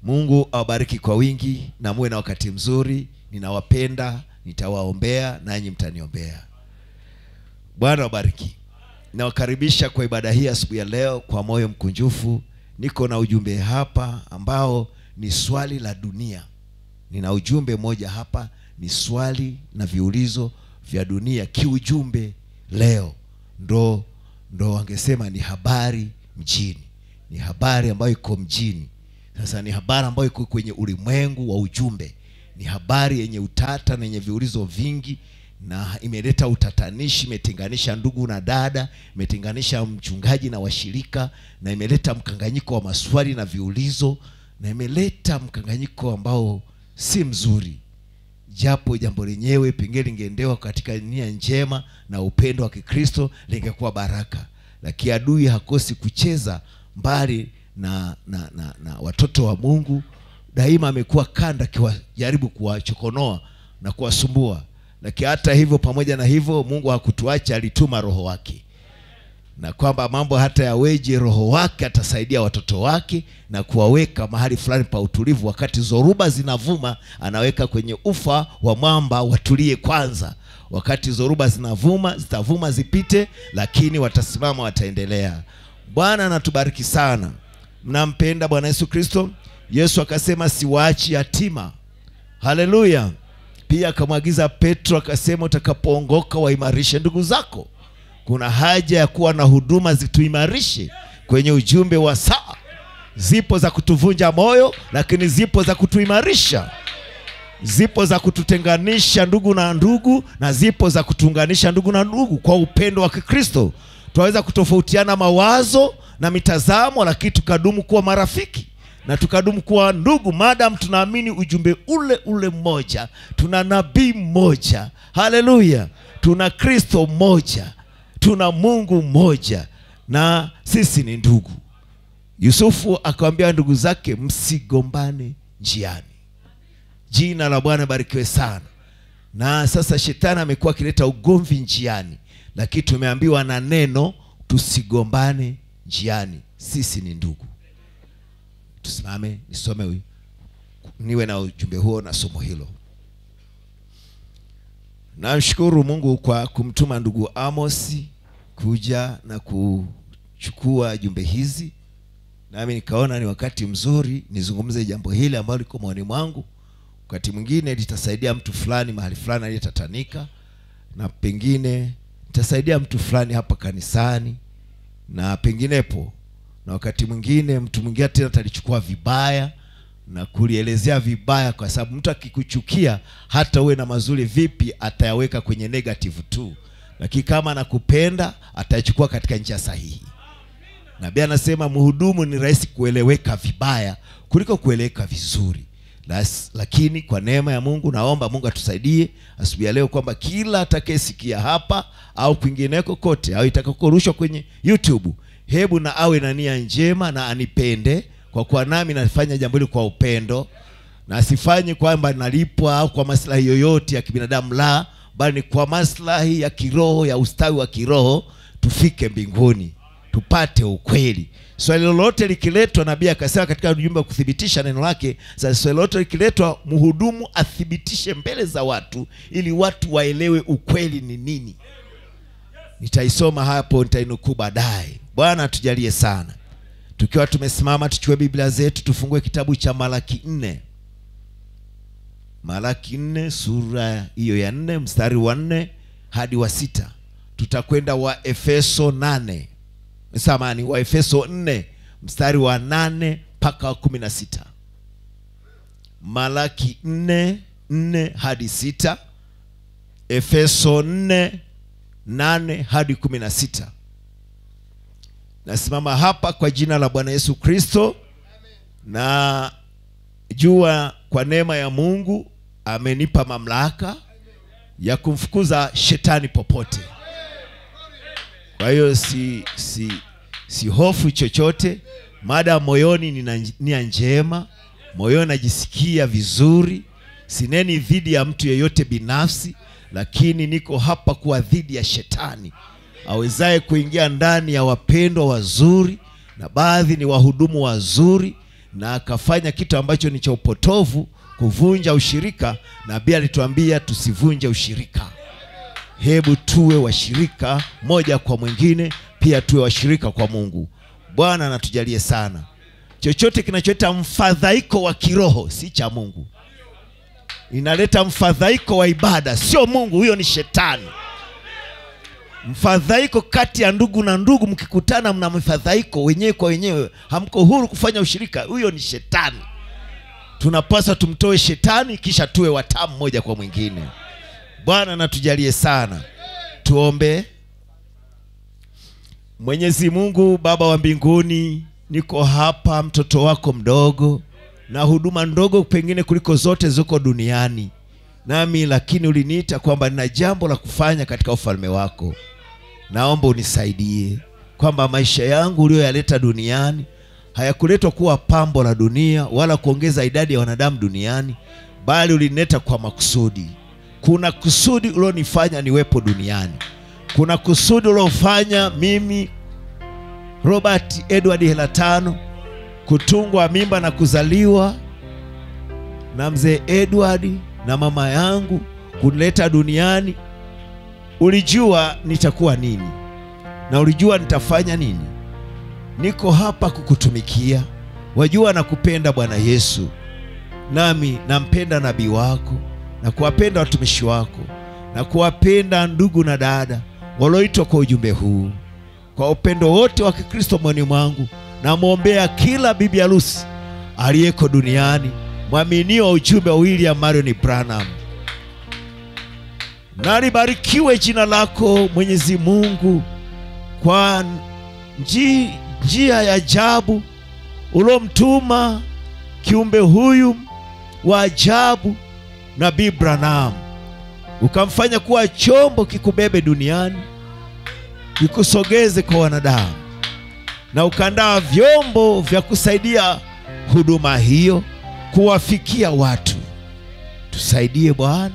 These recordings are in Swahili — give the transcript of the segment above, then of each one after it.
mungu awabariki kwa wingi na muwe na wakati mzuri ninawapenda nitawaombea nanyi mtaniombea bwana wabariki nawakaribisha kwa ibada hii asubuhi ya leo kwa moyo mkunjufu niko na ujumbe hapa ambao ni swali la dunia nina ujumbe mmoja hapa ni swali na viulizo vya dunia kiujumbe leo ndo ndo wangesema ni habari mjini ni habari ambayo iko mjini sasa ni habari ambayo iko kwenye ulimwengu wa ujumbe ni habari yenye utata na yenye viulizo vingi na imeleta utatanishi imetenganisha ndugu na dada imetenganisha mchungaji na washirika na imeleta mkanganyiko wa maswali na viulizo na imeleta mkanganyiko ambao si mzuri japo jambo lenyewe pengine lingeendewa katika nia njema na upendo wa kikristo lingekuwa baraka lakini adui hakosi kucheza mbali na, na, na, na watoto wa mungu daima amekuwa kanda akiwajaribu kuwachokonoa na kuwasumbua lakini hata hivyo pamoja na hivyo mungu hakutuacha alituma roho wake na kwamba mambo hata yaweje roho wake atasaidia watoto wake na kuwaweka mahali fulani pa utulivu wakati zoruba zinavuma anaweka kwenye ufa wa mwamba watulie kwanza wakati zoruba zinavuma zitavuma zipite lakini watasimama wataendelea bwana anatubariki sana mnampenda bwana yesu kristo yesu akasema siwaachi yatima haleluya pia akamwagiza petro akasema utakapoongoka waimarishe ndugu zako kuna haja ya kuwa na huduma zituimarishe kwenye ujumbe wa saa zipo za kutuvunja moyo lakini zipo za kutuimarisha zipo za kututenganisha ndugu na ndugu na zipo za kutuunganisha ndugu na ndugu kwa upendo wa kikristo tunaweza kutofautiana mawazo na mitazamo lakini tukadumu kuwa marafiki na tukadumu kuwa ndugu madam tunaamini ujumbe ule ule mmoja tuna nabii mmoja haleluya tuna kristo mmoja tuna mungu mmoja na sisi ni ndugu yusufu akawambia ndugu zake msigombane njiani jina la bwana barikiwe sana na sasa shetani amekuwa akileta ugomvi njiani lakini tumeambiwa na neno tusigombane njiani sisi ni ndugu tusimame nisome huyu niwe na ujumbe huo na somo hilo namshukuru mungu kwa kumtuma ndugu amosi kuja na kuchukua jumbe hizi nami nikaona ni wakati mzuri nizungumze jambo hili ambalo liko maoni mwangu wakati mwingine litasaidia mtu fulani mahali fulani aliyetatanika na pengine litasaidia mtu fulani hapa kanisani na penginepo na wakati mwingine mtu mwingine tena atalichukua vibaya na kulielezea vibaya kwa sababu mtu akikuchukia hata uwe na mazuri vipi atayaweka kwenye negative tu lakini kama anakupenda atayachukua katika njia sahihi nabii anasema mhudumu ni rahisi kueleweka vibaya kuliko kueleweka vizuri Las, lakini kwa neema ya mungu naomba mungu atusaidie asubuhi ya leo kwamba kila atakayesikia hapa au kwingineko kote au itakakorushwa kwenye youtube hebu na awe na nia njema na anipende kwa kuwa nami nafanya jambo hili kwa upendo na asifanye kwamba nalipwa au kwa maslahi yoyote ya kibinadamu la bali ni kwa maslahi ya kiroho ya ustawi wa kiroho tufike mbinguni tupate ukweli swali lolote likiletwa nabii akasema katika ujumbe wa kuthibitisha neno lake sasa swali lolote likiletwa mhudumu athibitishe mbele za watu ili watu waelewe ukweli ni nini nitaisoma hapo nitainukuu baadaye bwana atujalie sana tukiwa tumesimama tuchukue biblia zetu tufungue kitabu cha malaki nne malaki nne sura hiyo ya nne mstari wa nne hadi wa sita tutakwenda wa efeso nane samani wa efeso nne mstari wa nane mpaka wa kumi na sita malaki nne nne hadi sita efeso nne nane hadi kumi na sita nasimama hapa kwa jina la bwana yesu kristo na jua kwa neema ya mungu amenipa mamlaka ya kumfukuza shetani popote kwa hiyo si si si hofu chochote mada moyoni nina nia njema moyoni najisikia vizuri sineni dhidi ya mtu yeyote binafsi lakini niko hapa kuwa dhidi ya shetani awezaye kuingia ndani ya wapendwa wazuri na baadhi ni wahudumu wazuri na akafanya kitu ambacho ni cha upotovu kuvunja ushirika nabii alituambia tusivunje ushirika hebu tuwe washirika moja kwa mwingine pia tuwe washirika kwa mungu bwana anatujalie sana chochote kinacholeta mfadhaiko wa kiroho si cha mungu inaleta mfadhaiko wa ibada sio mungu huyo ni shetani mfadhaiko kati ya ndugu na ndugu mkikutana mna mfadhaiko wenyewe kwa wenyewe hamko huru kufanya ushirika huyo ni shetani tunapaswa tumtoe shetani kisha tuwe watamu moja kwa mwingine bwana natujalie sana tuombe mwenyezi mungu baba wa mbinguni niko hapa mtoto wako mdogo na huduma ndogo pengine kuliko zote ziko duniani nami lakini uliniita kwamba nina jambo la kufanya katika ufalme wako naomba unisaidie kwamba maisha yangu uliyoyaleta duniani hayakuletwa kuwa pambo la dunia wala kuongeza idadi ya wanadamu duniani bali ulinileta kwa makusudi kuna kusudi ulionifanya niwepo duniani kuna kusudi uliofanya mimi robert edward helatano kutungwa mimba na kuzaliwa na mzee edward na mama yangu kunileta duniani ulijua nitakuwa nini na ulijua nitafanya nini niko hapa kukutumikia wajua nakupenda bwana yesu nami nampenda nabii wako na kuwapenda watumishi wako na kuwapenda ndugu na dada walioitwa kwa ujumbe huu kwa upendo wote wa kikristo moyoni mwangu namwombea kila bibi harusi aliyeko duniani mwaminio wa ujumbe wa william marion branham nalibarikiwe jina lako mwenyezi mungu kwa nji, njia ya ajabu uliomtuma kiumbe huyu wa ajabu nabii branham ukamfanya kuwa chombo kikubebe duniani kikusogeze kwa wanadamu na ukaandaa vyombo vya kusaidia huduma hiyo kuwafikia watu tusaidie bwana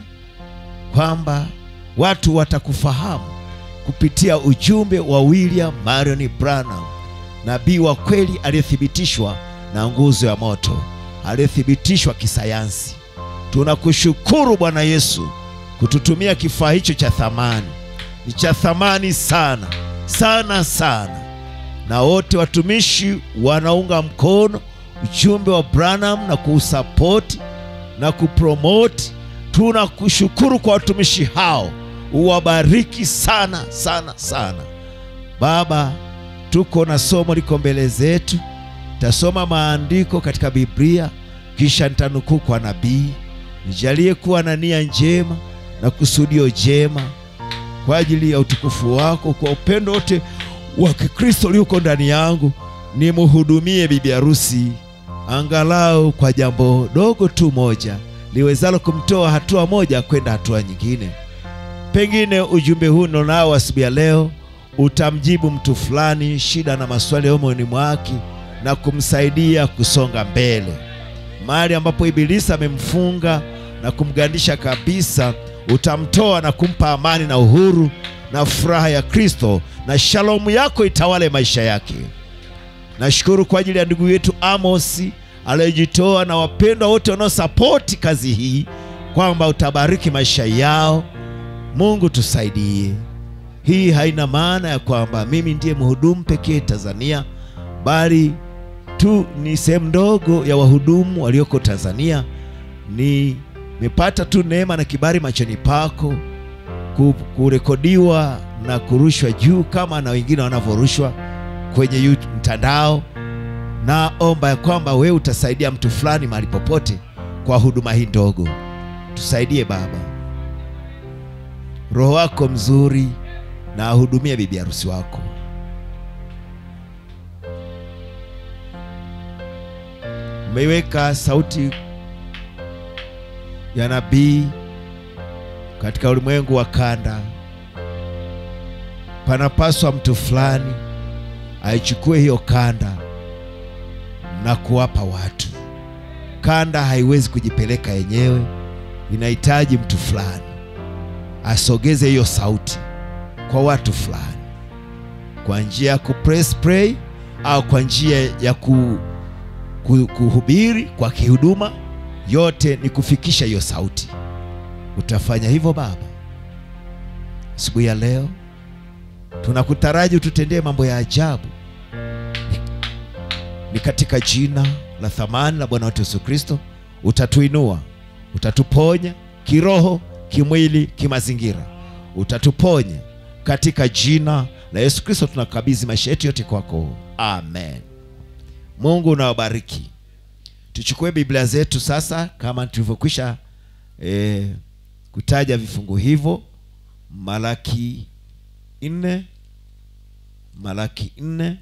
kwamba watu watakufahamu kupitia ujumbe wa william marion branham nabii wa kweli aliyethibitishwa na nguzo ya moto aliyethibitishwa kisayansi tunakushukuru bwana yesu kututumia kifaa hicho cha thamani ni cha thamani sana sana sana na wote watumishi wanaunga mkono ujumbe wa branham na kuusapoti na kupromoti tunakushukuru kwa watumishi hao uwabariki sana sana sana baba tuko na somo liko mbele zetu tasoma maandiko katika biblia kisha nitanukuu kwa nabii nijalie kuwa na nia njema na kusudio jema kwa ajili ya utukufu wako kwa upendo wote wa kikristo ulioko ndani yangu nimhudumie bibi harusi angalau kwa jambo dogo tu moja liwezalo kumtoa hatua moja kwenda hatua nyingine pengine ujumbe huu nionao asubuhi ya leo utamjibu mtu fulani shida na maswali ya moyoni mwake na kumsaidia kusonga mbele mahali ambapo ibilisi amemfunga na kumgandisha kabisa utamtoa na kumpa amani na uhuru na furaha ya kristo na shalomu yako itawale maisha yake nashukuru kwa ajili ya ndugu yetu amosi aliyejitoa na wapendwa wote wanaosapoti kazi hii kwamba utabariki maisha yao mungu tusaidie hii haina maana ya kwamba mimi ndiye mhudumu pekee tanzania bali tu ni sehemu ndogo ya wahudumu walioko tanzania nimepata tu neema na kibali machoni pako ku- kurekodiwa na kurushwa juu kama na wengine wanavyorushwa kwenye YouTube mtandao naomba ya kwamba wewe utasaidia mtu fulani mahali popote kwa huduma hii ndogo tusaidie baba roho wako mzuri na ahudumie bibi harusi wako umeiweka sauti ya nabii katika ulimwengu wa kanda panapaswa mtu fulani aichukue hiyo kanda na kuwapa watu kanda haiwezi kujipeleka yenyewe inahitaji mtu fulani asogeze hiyo sauti kwa watu fulani kwa njia ya kupress play au kwa njia ya ku- kuhubiri kwa kihuduma yote ni kufikisha hiyo sauti utafanya hivyo baba asubuhi ya leo tunakutaraji ututendee mambo ya ajabu ni, ni katika jina la thamani la bwana wetu yesu kristo utatuinua utatuponya kiroho kimwili kimazingira utatuponya katika jina la yesu kristo tunakabidhi maisha yetu yote kwako amen mungu unawabariki tuchukue biblia zetu sasa kama tulivyokwisha eh, kutaja vifungu hivyo malaki nne malaki nne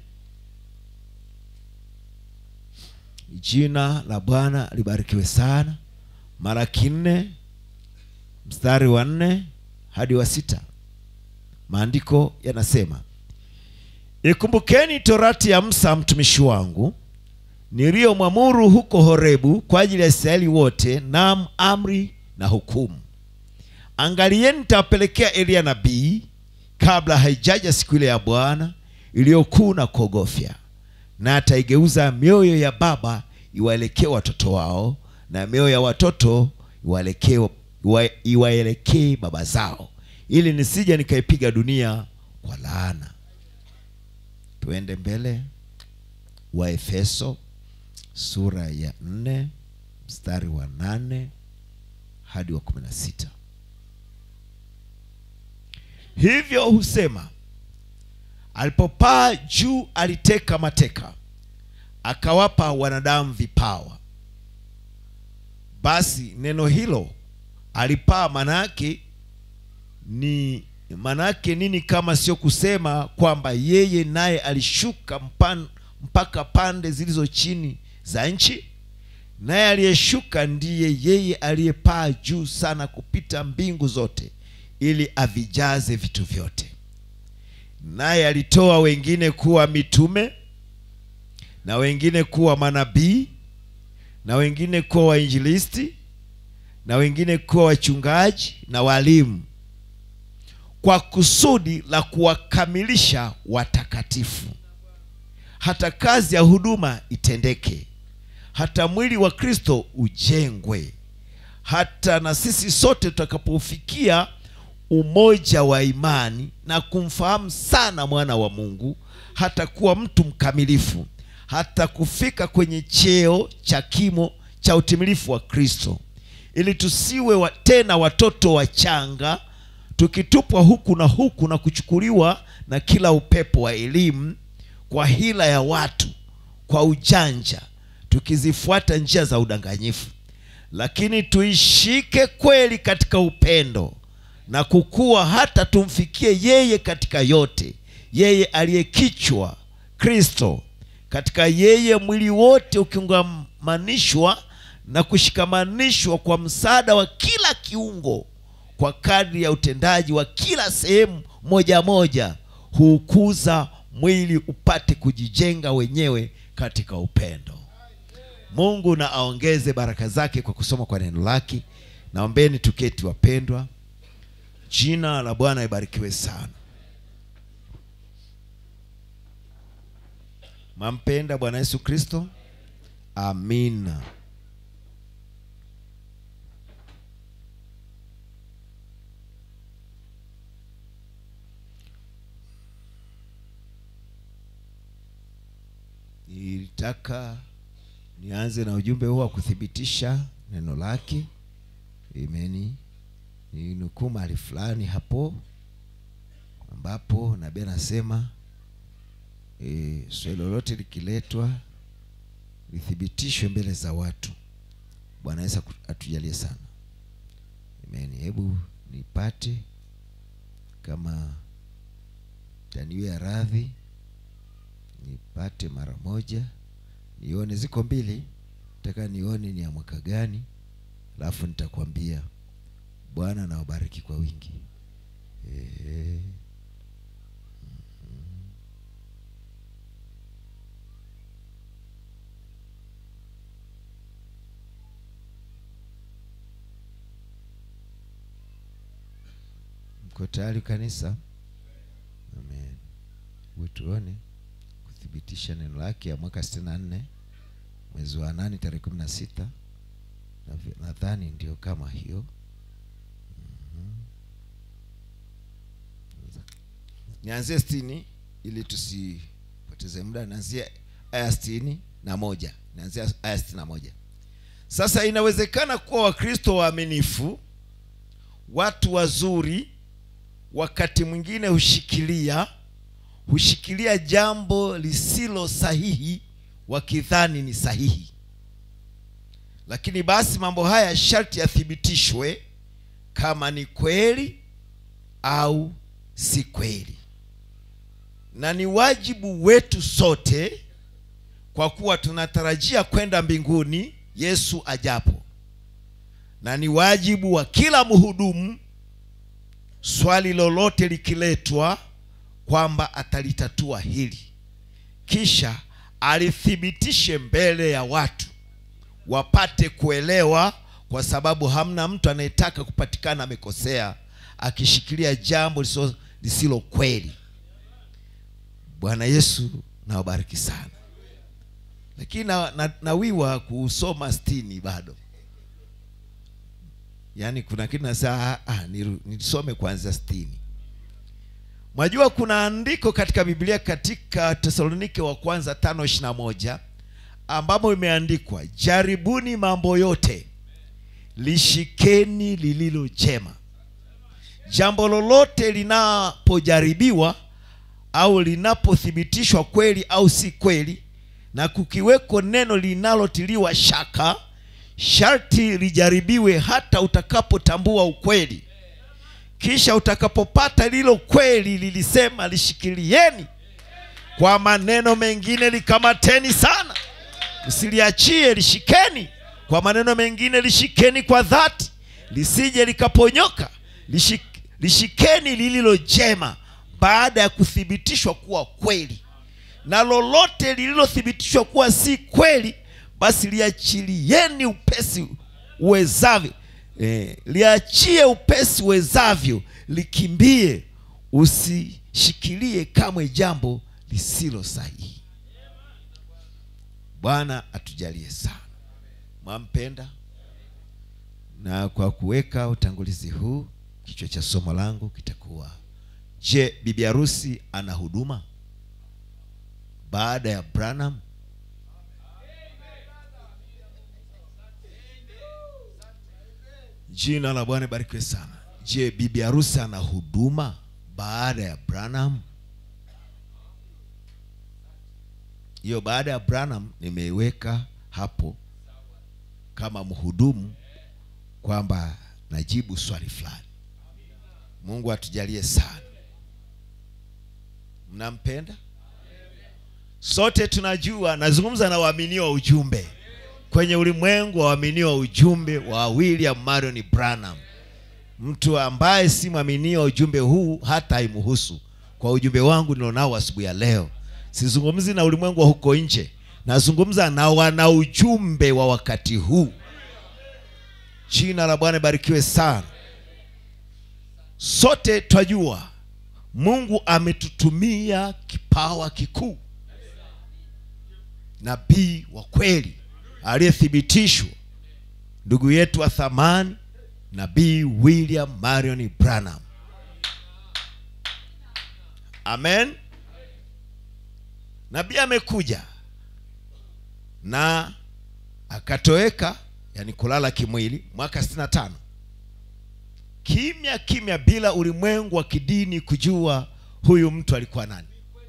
jina la bwana libarikiwe sana malaki nne mstari wa nne hadi wa sita maandiko yanasema ikumbukeni torati ya musa mtumishi wangu niliyomwamuru huko horebu kwa ajili ya israeli wote nam amri na hukumu angalieni nitawapelekea eliya nabii kabla haijaja siku ile ya bwana iliyokuu na kuogofya na ataigeuza mioyo ya baba iwaelekee watoto wao na mioyo ya watoto iwaelekee iwa- iwaelekee baba zao ili nisije nikaipiga dunia kwa laana tuende mbele wa efeso sura ya nne mstari wa nane hadi wa kumi na sita hivyo husema alipopaa juu aliteka mateka akawapa wanadamu vipawa basi neno hilo alipaa manake ni manake nini kama sio kusema kwamba yeye naye alishuka mpan, mpaka pande zilizo chini za nchi naye aliyeshuka ndiye yeye aliyepaa juu sana kupita mbingu zote ili avijaze vitu vyote naye alitoa wengine kuwa mitume na wengine kuwa manabii na wengine kuwa wainjilisti na wengine kuwa wachungaji na walimu kwa kusudi la kuwakamilisha watakatifu hata kazi ya huduma itendeke hata mwili wa kristo ujengwe hata na sisi sote tutakapofikia umoja wa imani na kumfahamu sana mwana wa mungu hata kuwa mtu mkamilifu hata kufika kwenye cheo cha kimo cha utimilifu wa kristo ili tusiwe wa, tena watoto wachanga tukitupwa huku na huku na kuchukuliwa na kila upepo wa elimu kwa hila ya watu kwa ujanja tukizifuata njia za udanganyifu lakini tuishike kweli katika upendo na kukua hata tumfikie yeye katika yote yeye aliyekichwa kristo katika yeye mwili wote ukiungamanishwa na kushikamanishwa kwa msaada wa kila kiungo kwa kadri ya utendaji wa kila sehemu moja moja huukuza mwili upate kujijenga wenyewe katika upendo mungu na aongeze baraka zake kwa kusoma kwa neno lake naombeni tuketi wapendwa jina la bwana ibarikiwe sana mampenda bwana yesu kristo amina nilitaka nianze na ujumbe huo wa kuthibitisha neno lake imeni ninukuu mahali fulani hapo ambapo nabii anasema e, swali lolote likiletwa lithibitishwe mbele za watu bwana yesu aku- atujalie sana amen hebu nipate kama taniwe radhi nipate mara moja nione ziko mbili nataka nione ni ya mwaka gani alafu nitakwambia bwana nawabariki kwa wingi Ehe. Mhm. mko tayari kanisa amen hebu tuone kuthibitisha neno lake ya mwaka sitini na nne mwezi wa nane tarehe kumi na sita nadhani ndio kama hiyo nianzie sitini ili tusipoteze muda nianzie aya sitini na moja nianzie aya sitini na moja sasa inawezekana kuwa wakristo waaminifu watu wazuri wakati mwingine hushikilia hushikilia jambo lisilo sahihi wakidhani ni sahihi lakini basi mambo haya sharti yathibitishwe kama ni kweli au si kweli na ni wajibu wetu sote kwa kuwa tunatarajia kwenda mbinguni yesu ajapo na ni wajibu wa kila mhudumu swali lolote likiletwa kwamba atalitatua hili kisha alithibitishe mbele ya watu wapate kuelewa kwa sababu hamna mtu anayetaka kupatikana amekosea akishikilia jambo lisilo, lisilo kweli bwana yesu nawabariki sana lakini na, na, nawiwa kusoma stini bado yaani kuna kitu nasema ah, nisome kuanzia stini mwajua kuna andiko katika biblia katika tesalonike wa kwanza tano ishiri na moja ambamo imeandikwa jaribuni mambo yote lishikeni lililo jema jambo lolote linapojaribiwa au linapothibitishwa kweli au si kweli na kukiweko neno linalotiliwa shaka sharti lijaribiwe hata utakapotambua ukweli kisha utakapopata lilo kweli lilisema lishikilieni kwa maneno mengine likamateni sana msiliachie lishikeni kwa maneno mengine lishikeni kwa dhati lisije likaponyoka Lishik, lishikeni lililo jema baada ya kuthibitishwa kuwa kweli na lolote lililothibitishwa kuwa si kweli basi liachilieni upesi uwezavyo eh, liachie upesi uwezavyo likimbie usishikilie kamwe jambo lisilo sahihi bwana atujalie sana mwampenda na kwa kuweka utangulizi huu kichwa cha somo langu kitakuwa je bibi harusi ana huduma baada ya branham jina la bwana barikiwe sana je bibi harusi ana huduma baada ya branham hiyo baada ya branham nimeiweka hapo kama mhudumu kwamba najibu swali fulani mungu atujalie sana mnampenda sote tunajua nazungumza na waaminio wa ujumbe kwenye ulimwengu wa waaminio wa ujumbe wa william marion branham mtu ambaye si mwaminio wa ujumbe huu hata haimuhusu kwa ujumbe wangu nilionao asubuhi ya leo sizungumzi na ulimwengu wa huko nje nazungumza na wana ujumbe wa wakati huu jina la bwana barikiwe sana sote twajua mungu ametutumia kipawa kikuu nabii wa kweli aliyethibitishwa ndugu yetu wa thamani nabii william marion branham amen nabii amekuja na akatoweka yani kulala kimwili mwaka 65 kimya kimya bila ulimwengu wa kidini kujua huyu mtu alikuwa nani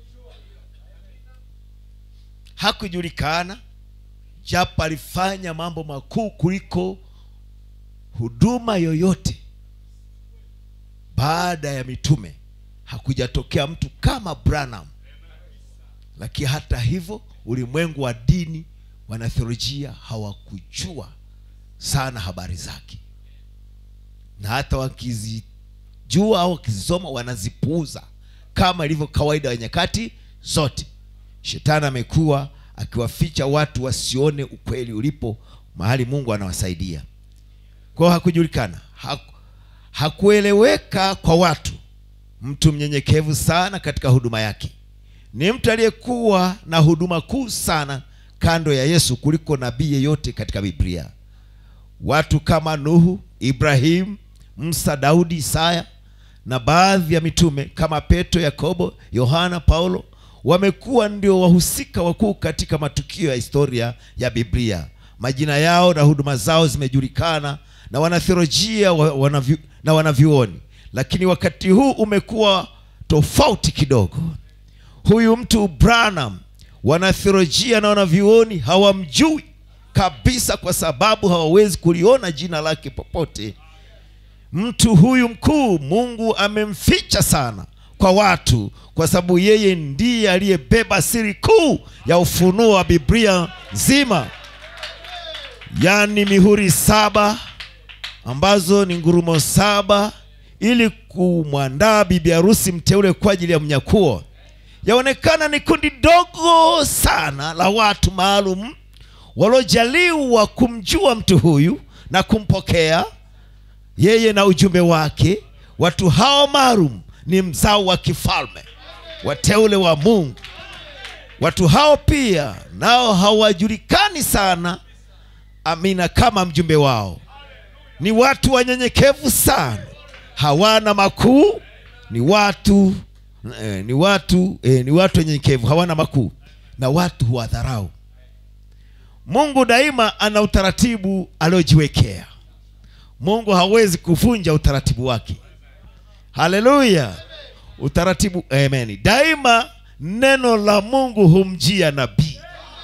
hakujulikana japo alifanya mambo makuu kuliko huduma yoyote baada ya mitume hakujatokea mtu kama branham lakini hata hivyo ulimwengu wa dini wanatheolojia hawakujua sana habari zake na hata wakizijua au wakizisoma wanazipuuza kama ilivyo kawaida ya nyakati zote shetani amekuwa akiwaficha watu wasione ukweli ulipo mahali mungu anawasaidia kwao hakujulikana haku, hakueleweka kwa watu mtu mnyenyekevu sana katika huduma yake ni mtu aliyekuwa na huduma kuu sana kando ya yesu kuliko nabii yeyote katika biblia watu kama nuhu ibrahim musa daudi isaya na baadhi ya mitume kama petro yakobo yohana paulo wamekuwa ndio wahusika wakuu katika matukio ya historia ya biblia majina yao na huduma zao zimejulikana na wanatheolojia wa- wanavyu, na wanavyuoni lakini wakati huu umekuwa tofauti kidogo huyu mtu branham wanatheolojia na wanavyuoni hawamjui kabisa kwa sababu hawawezi kuliona jina lake popote mtu huyu mkuu mungu amemficha sana kwa watu kwa sababu yeye ndiye aliyebeba siri kuu ya ufunuo wa biblia nzima yaani mihuri saba ambazo ni ngurumo saba ili kumwandaa bibi harusi mteule kwa ajili ya mnyakuo yaonekana ni kundi dogo sana la watu maalum waliojaliwa kumjua mtu huyu na kumpokea yeye na ujumbe wake watu hao maalum ni mzao wa kifalme wateule wa mungu watu hao pia nao hawajulikani sana amina kama mjumbe wao ni watu wanyenyekevu sana hawana makuu ni watu eh, ni watu eh, ni watu wanyenyekevu hawana makuu na watu huwadharau mungu daima ana utaratibu aliojiwekea mungu hawezi kuvunja utaratibu wake haleluya utaratibu amen daima neno la mungu humjia nabii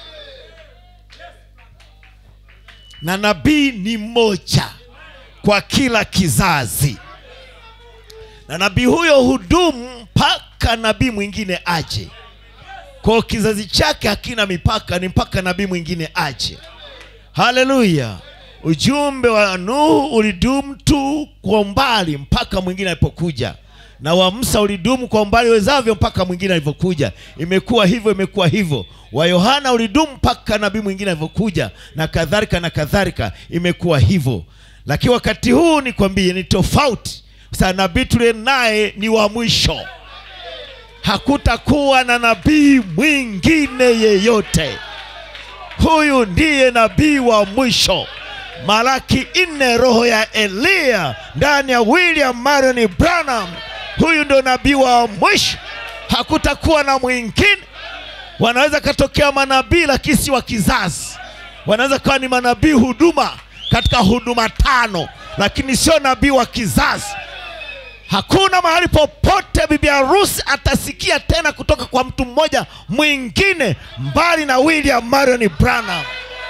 na nabii ni mmoja kwa kila kizazi na nabii huyo hudumu mpaka nabii mwingine aje kwao kizazi chake hakina mipaka ni mpaka nabii mwingine aje haleluya ujumbe wa nuhu ulidumu tu kwa umbali mpaka mwingine alipokuja na wa musa ulidumu kwa umbali wezavyo mpaka mwingine alivyokuja imekuwa hivyo imekuwa hivyo wa yohana ulidumu mpaka nabii mwingine alivyokuja na kadhalika na kadhalika imekuwa hivyo lakini wakati huu nikwambie ni tofauti sa nabii tuliye naye ni wa mwisho hakutakuwa na nabii mwingine yeyote huyu ndiye nabii wa mwisho malaki nne roho ya eliya ndani ya william marion branham huyu ndio nabii wa mwisho hakutakuwa na mwingine wanaweza katokea manabii lakini si wa kizazi wanaweza kawa ni manabii huduma katika huduma tano lakini sio nabii wa kizazi hakuna mahali popote bibi harusi atasikia tena kutoka kwa mtu mmoja mwingine mbali na william marion branham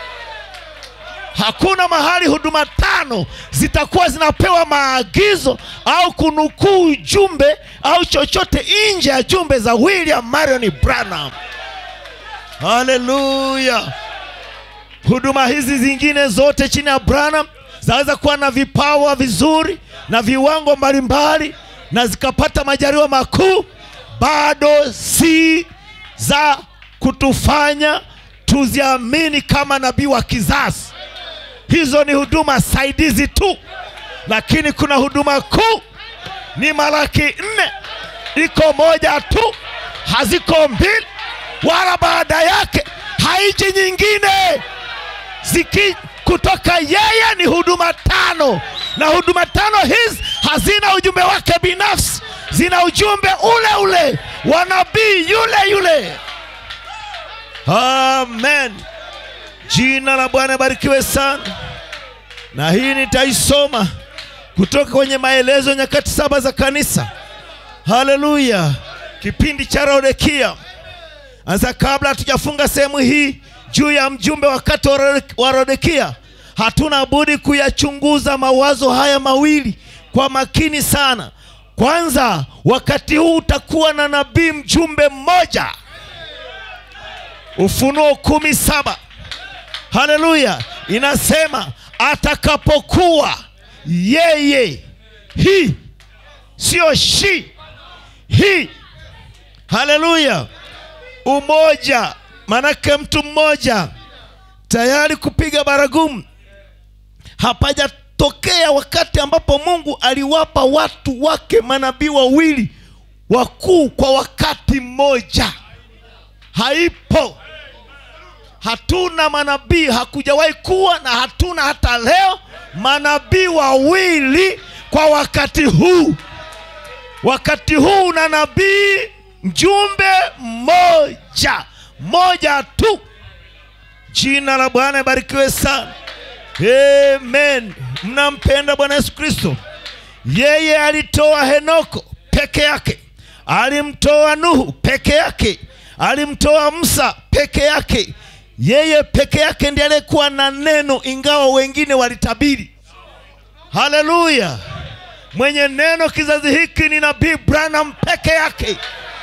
hakuna mahali huduma tano zitakuwa zinapewa maagizo au kunukuu jumbe au chochote nje ya jumbe za william marion branham haleluya huduma hizi zingine zote chini ya branham zaweza kuwa na vipawa vizuri na viwango mbalimbali na zikapata majaliwa makuu bado si za kutufanya tuziamini kama nabii wa kizazi hizo ni huduma saidizi tu lakini kuna huduma kuu ni malaki nne iko moja tu haziko mbili wala baada yake haiji nyingine ziki kutoka yeye ni huduma tano na huduma tano hizi hazina ujumbe wake binafsi zina ujumbe ule ule wa nabii yule yule amen jina la bwana barikiwe sana na hii nitaisoma kutoka kwenye maelezo ya nyakati saba za kanisa haleluya kipindi cha laodikia sasa kabla hatujafunga sehemu hii juu ya mjumbe wakati wa Laodi- wa laodikia hatuna budi kuyachunguza mawazo haya mawili kwa makini sana kwanza wakati huu utakuwa na nabii mjumbe mmoja ufunuo kumi saba haleluya inasema atakapokuwa yeye hii sio shi hii haleluya umoja manake mtu mmoja tayari kupiga baragumu hapajatokea wakati ambapo mungu aliwapa watu wake manabii wawili wakuu kwa wakati mmoja haipo hatuna manabii hakujawahi kuwa na hatuna hata leo manabii wawili kwa wakati huu wakati huu una nabii mjumbe mmoja mmoja tu jina la bwana ibarikiwe sana amen mnampenda bwana yesu kristo yeye alitoa henoko peke yake alimtoa nuhu peke yake alimtoa musa peke yake yeye peke yake ndiye aliyekuwa na neno ingawa wengine walitabiri haleluya mwenye neno kizazi hiki ni nabii branham peke yake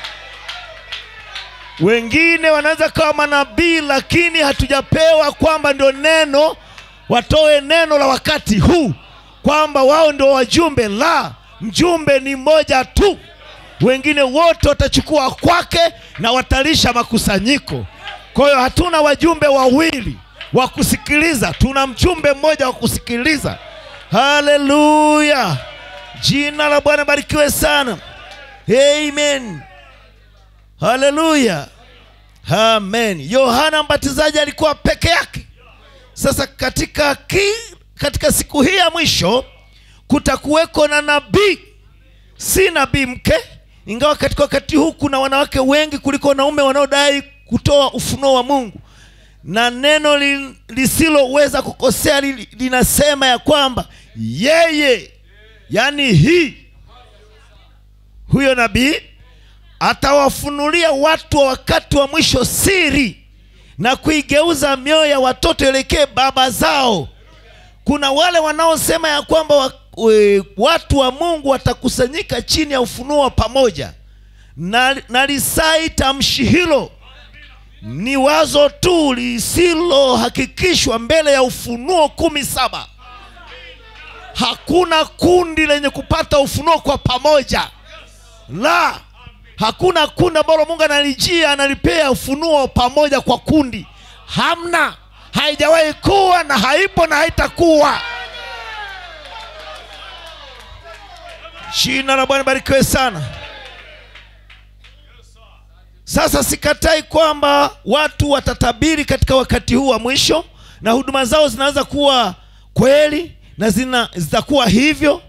wengine wanaweza kawa manabii lakini hatujapewa kwamba ndio neno watoe neno la wakati huu kwamba wao ndio wajumbe la mjumbe ni mmoja tu wengine wote watachukua kwake na watalisha makusanyiko kwa hiyo hatuna wajumbe wawili wa kusikiliza tuna mjumbe mmoja wa kusikiliza haleluya jina la bwana barikiwe sana amen haleluya amen yohana mbatizaji alikuwa peke yake sasa katika ki, katika siku hii ya mwisho kutakuweko na nabii si nabii mke ingawa katika wakati huu kuna wanawake wengi kuliko wanaume wanaodai kutoa ufunuo wa mungu na neno li, lisiloweza kukosea li, linasema ya kwamba yeye yani hii huyo nabii atawafunulia watu wa wakati wa mwisho siri na kuigeuza mioyo ya watoto elekee baba zao kuna wale wanaosema ya kwamba wa, we, watu wa mungu watakusanyika chini ya ufunuo wa pamoja na, na lisai tamshi hilo ni wazo tu lisilohakikishwa mbele ya ufunuo kumi saba hakuna kundi lenye kupata ufunuo kwa pamoja la hakuna kundi ambalo mungu analijia analipea ufunuo pamoja kwa kundi hamna haijawahi kuwa na haipo na haitakuwa jina la bwana barikiwe sana sasa sikatai kwamba watu watatabiri katika wakati huu wa mwisho na huduma zao zinaweza kuwa kweli na zina zitakuwa hivyo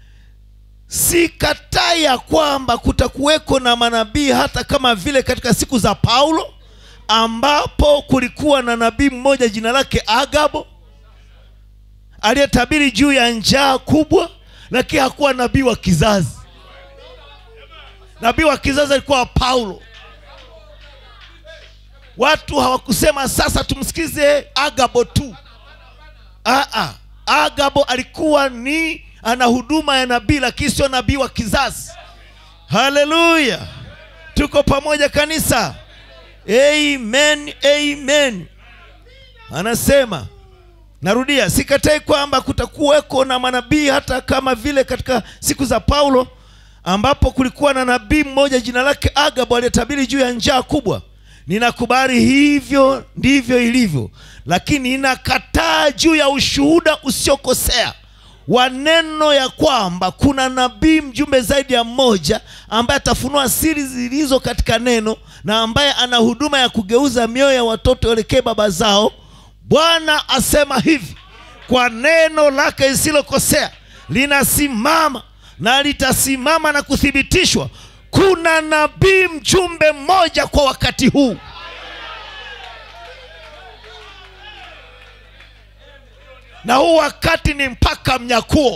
sikatai ya kwamba kutakuweko na manabii hata kama vile katika siku za paulo ambapo kulikuwa na nabii mmoja jina lake agabo aliyetabiri juu ya njaa kubwa lakini hakuwa nabii wa kizazi nabii wa kizazi alikuwa paulo watu hawakusema sasa tumsikize agabo tu Aa, agabo alikuwa ni ana huduma ya nabii lakini sio nabii wa kizazi haleluya tuko pamoja kanisa amen amen anasema narudia sikatai kwamba kutakuweko na manabii hata kama vile katika siku za paulo ambapo kulikuwa na nabii mmoja jina lake agabo aliyetabiri juu ya njaa kubwa ninakubali hivyo ndivyo ilivyo lakini ninakataa juu ya ushuhuda usiokosea wa neno ya kwamba kuna nabii mjumbe zaidi ya mmoja ambaye atafunua siri zilizo katika neno na ambaye ana huduma ya kugeuza mioyo ya watoto elekee baba zao bwana asema hivi kwa neno lake lisilokosea linasimama na litasimama na kuthibitishwa kuna nabii mjumbe mmoja kwa wakati huu na huu wakati ni mpaka mnyakuo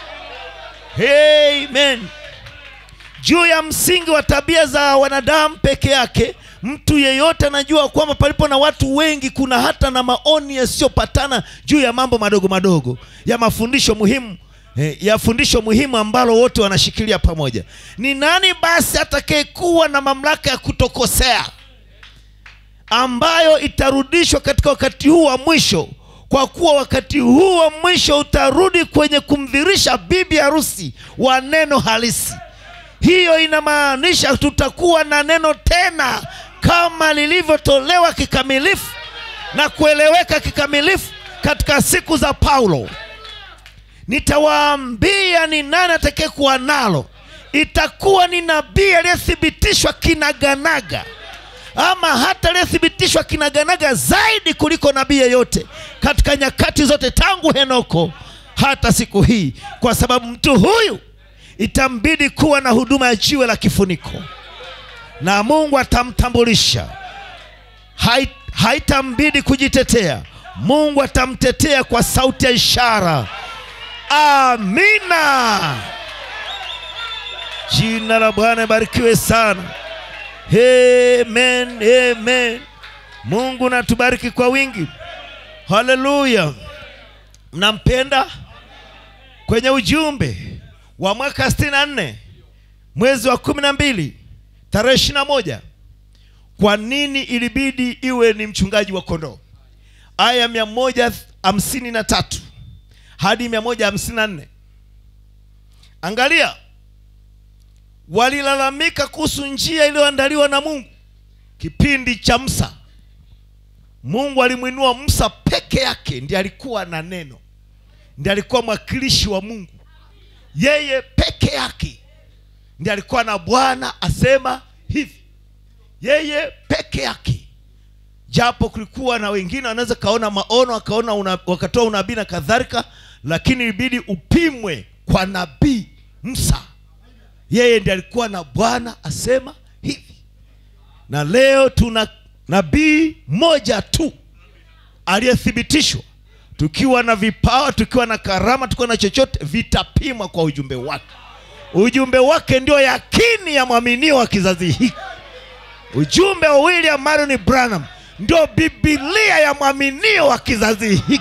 amen juu ya msingi wa tabia za wanadamu peke yake mtu yeyote anajua kwamba palipo na watu wengi kuna hata na maoni yasiyopatana juu ya mambo madogo madogo ya mafundisho muhimu eh, ya fundisho muhimu ambalo wote wanashikilia pamoja ni nani basi atakayekuwa na mamlaka ya kutokosea ambayo itarudishwa katika wakati huu wa mwisho kwa kuwa wakati huu wa mwisho utarudi kwenye kumdhirisha bibi harusi wa neno halisi hiyo inamaanisha tutakuwa na neno tena kama lilivyotolewa kikamilifu na kueleweka kikamilifu katika siku za paulo nitawaambia ni nani atakayekuwa nalo itakuwa ni nabii aliyethibitishwa kinaganaga ama hata aliyethibitishwa kinaganaga zaidi kuliko nabii yeyote katika nyakati zote tangu henoko hata siku hii kwa sababu mtu huyu itambidi kuwa na huduma ya jiwe la kifuniko na mungu atamtambulisha Hai- haitambidi kujitetea mungu atamtetea kwa sauti ya ishara amina jina la bwana ibarikiwe sana amen amen mungu natubariki kwa wingi haleluya mnampenda kwenye ujumbe wa mwaka 64 mwezi wa kumi na mbili tarehe ishiri na moja kwa nini ilibidi iwe ni mchungaji wa kondoo aya mia moja hamsini na tatu hadi mia moja hamsini na nne angalia walilalamika kuhusu njia iliyoandaliwa na mungu kipindi cha msa mungu alimwinua msa peke yake ndiye alikuwa na neno ndiye alikuwa mwakilishi wa mungu yeye peke yake ndiye alikuwa na bwana asema hivi yeye peke yake japo kulikuwa na wengine wanaweza kaona maono akaona una, wakatoa unabii na kadhalika lakini ilibidi upimwe kwa nabii msa yeye ndiye alikuwa na bwana asema hivi na leo tuna nabii moja tu aliyethibitishwa tukiwa na vipawa tukiwa na karama tukiwa na chochote vitapimwa kwa ujumbe wake ujumbe wake ndio yakini ya mwaminio wa kizazi hiki ujumbe wa william marion branham ndio bibilia ya mwaminio wa kizazi hiki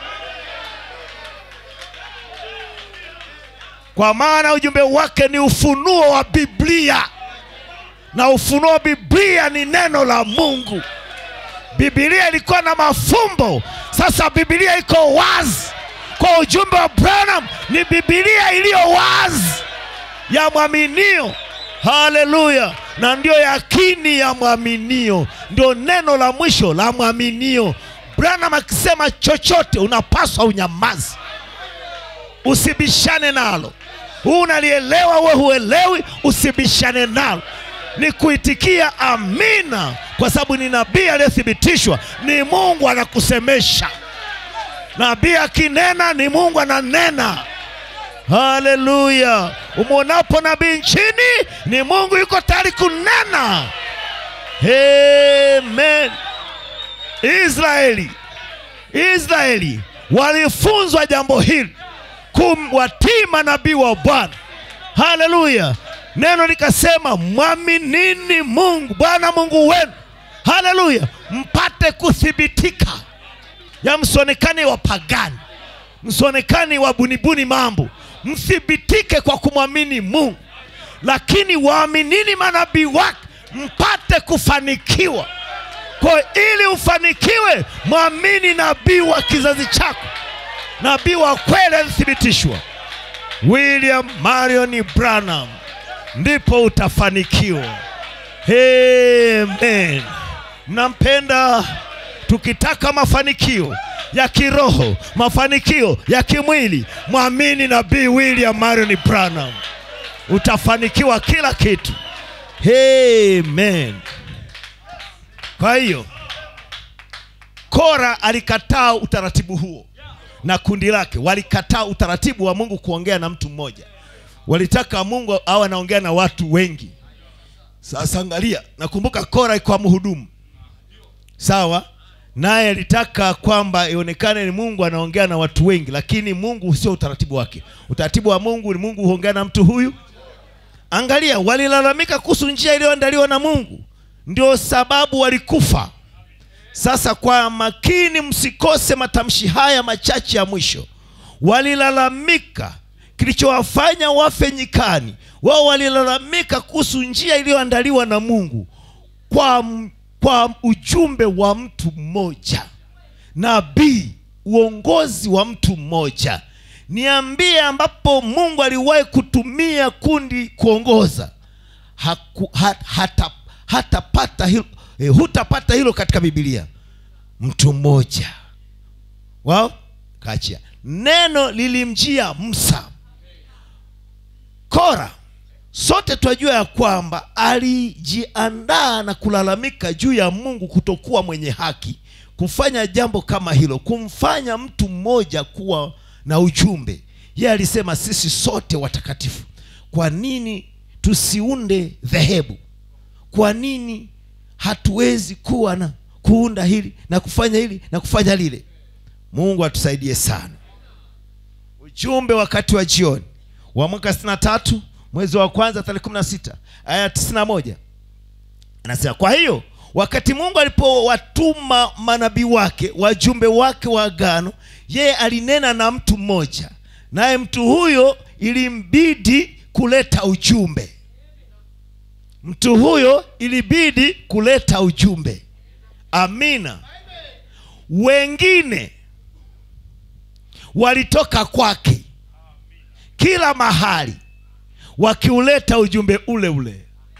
kwa maana ujumbe wake ni ufunuo wa biblia na ufunuo wa biblia ni neno la mungu bibilia ilikuwa na mafumbo sasa bibilia iko wazi kwa ujumbe wa branham ni bibilia iliyo wazi ya mwaminio haleluya na ndiyo yakini ya mwaminio ndio neno la mwisho la mwaminio branham akisema chochote unapaswa unyamazi usibishane nalo huu unalielewa we huelewi usibishane nalo ni kuitikia amina kwa sababu ni nabii aliyethibitishwa ni mungu anakusemesha nabii akinena ni mungu ananena haleluya umwonapo nabii nchini ni mungu yuko tayari kunena amen israeli israeli walifunzwa jambo hili kumwatii manabii wa bwana haleluya neno likasema mwaminini mungu bwana mungu wenu haleluya mpate kuthibitika ya msionekane wapagani msionekane wabunibuni mambo mthibitike kwa kumwamini mungu lakini waaminini manabii wake mpate kufanikiwa kwa ili ufanikiwe mwamini nabii wa kizazi chako nabii wa kweli alithibitishwa william marion branham ndipo utafanikiwa amen mnampenda tukitaka mafanikio ya kiroho mafanikio ya kimwili mwamini nabii william marion branham utafanikiwa kila kitu amen kwa hiyo kora alikataa utaratibu huo na kundi lake walikataa utaratibu wa mungu kuongea na mtu mmoja walitaka mungu awe anaongea na watu wengi sasa angalia nakumbuka kora kwa mhudumu sawa naye alitaka kwamba ionekane ni mungu anaongea na watu wengi lakini mungu sio utaratibu wake utaratibu wa mungu ni mungu huongea na mtu huyu angalia walilalamika kuhusu njia iliyoandaliwa na mungu ndio sababu walikufa sasa kwa makini msikose matamshi haya machache ya mwisho walilalamika kilichowafanya wafe nyikani wao walilalamika kuhusu njia iliyoandaliwa na mungu kwa, m- kwa ujumbe wa mtu mmoja nabii uongozi wa mtu mmoja niambie ambapo mungu aliwahi kutumia kundi kuongoza Haku, ha, hata, hatapata hilo, eh, hutapata hilo katika bibilia mtu mmoja wao kachia neno lilimjia msa kora sote twajua ya kwamba alijiandaa na kulalamika juu ya mungu kutokuwa mwenye haki kufanya jambo kama hilo kumfanya mtu mmoja kuwa na ujumbe yeye alisema sisi sote watakatifu kwa nini tusiunde dhehebu kwa nini hatuwezi kuwa na kuunda hili na kufanya hili na kufanya lile mungu atusaidie sana ujumbe wakati wa jioni wa mwaka 63 mwezi wa kwanza tarehe 16 aya 91 anasema kwa hiyo wakati mungu alipowatuma manabii wake wajumbe wake wa agano yeye alinena na mtu mmoja naye mtu huyo ilimbidi kuleta ujumbe mtu huyo ilibidi kuleta ujumbe amina wengine walitoka kwake kila mahali wakiuleta ujumbe ule ule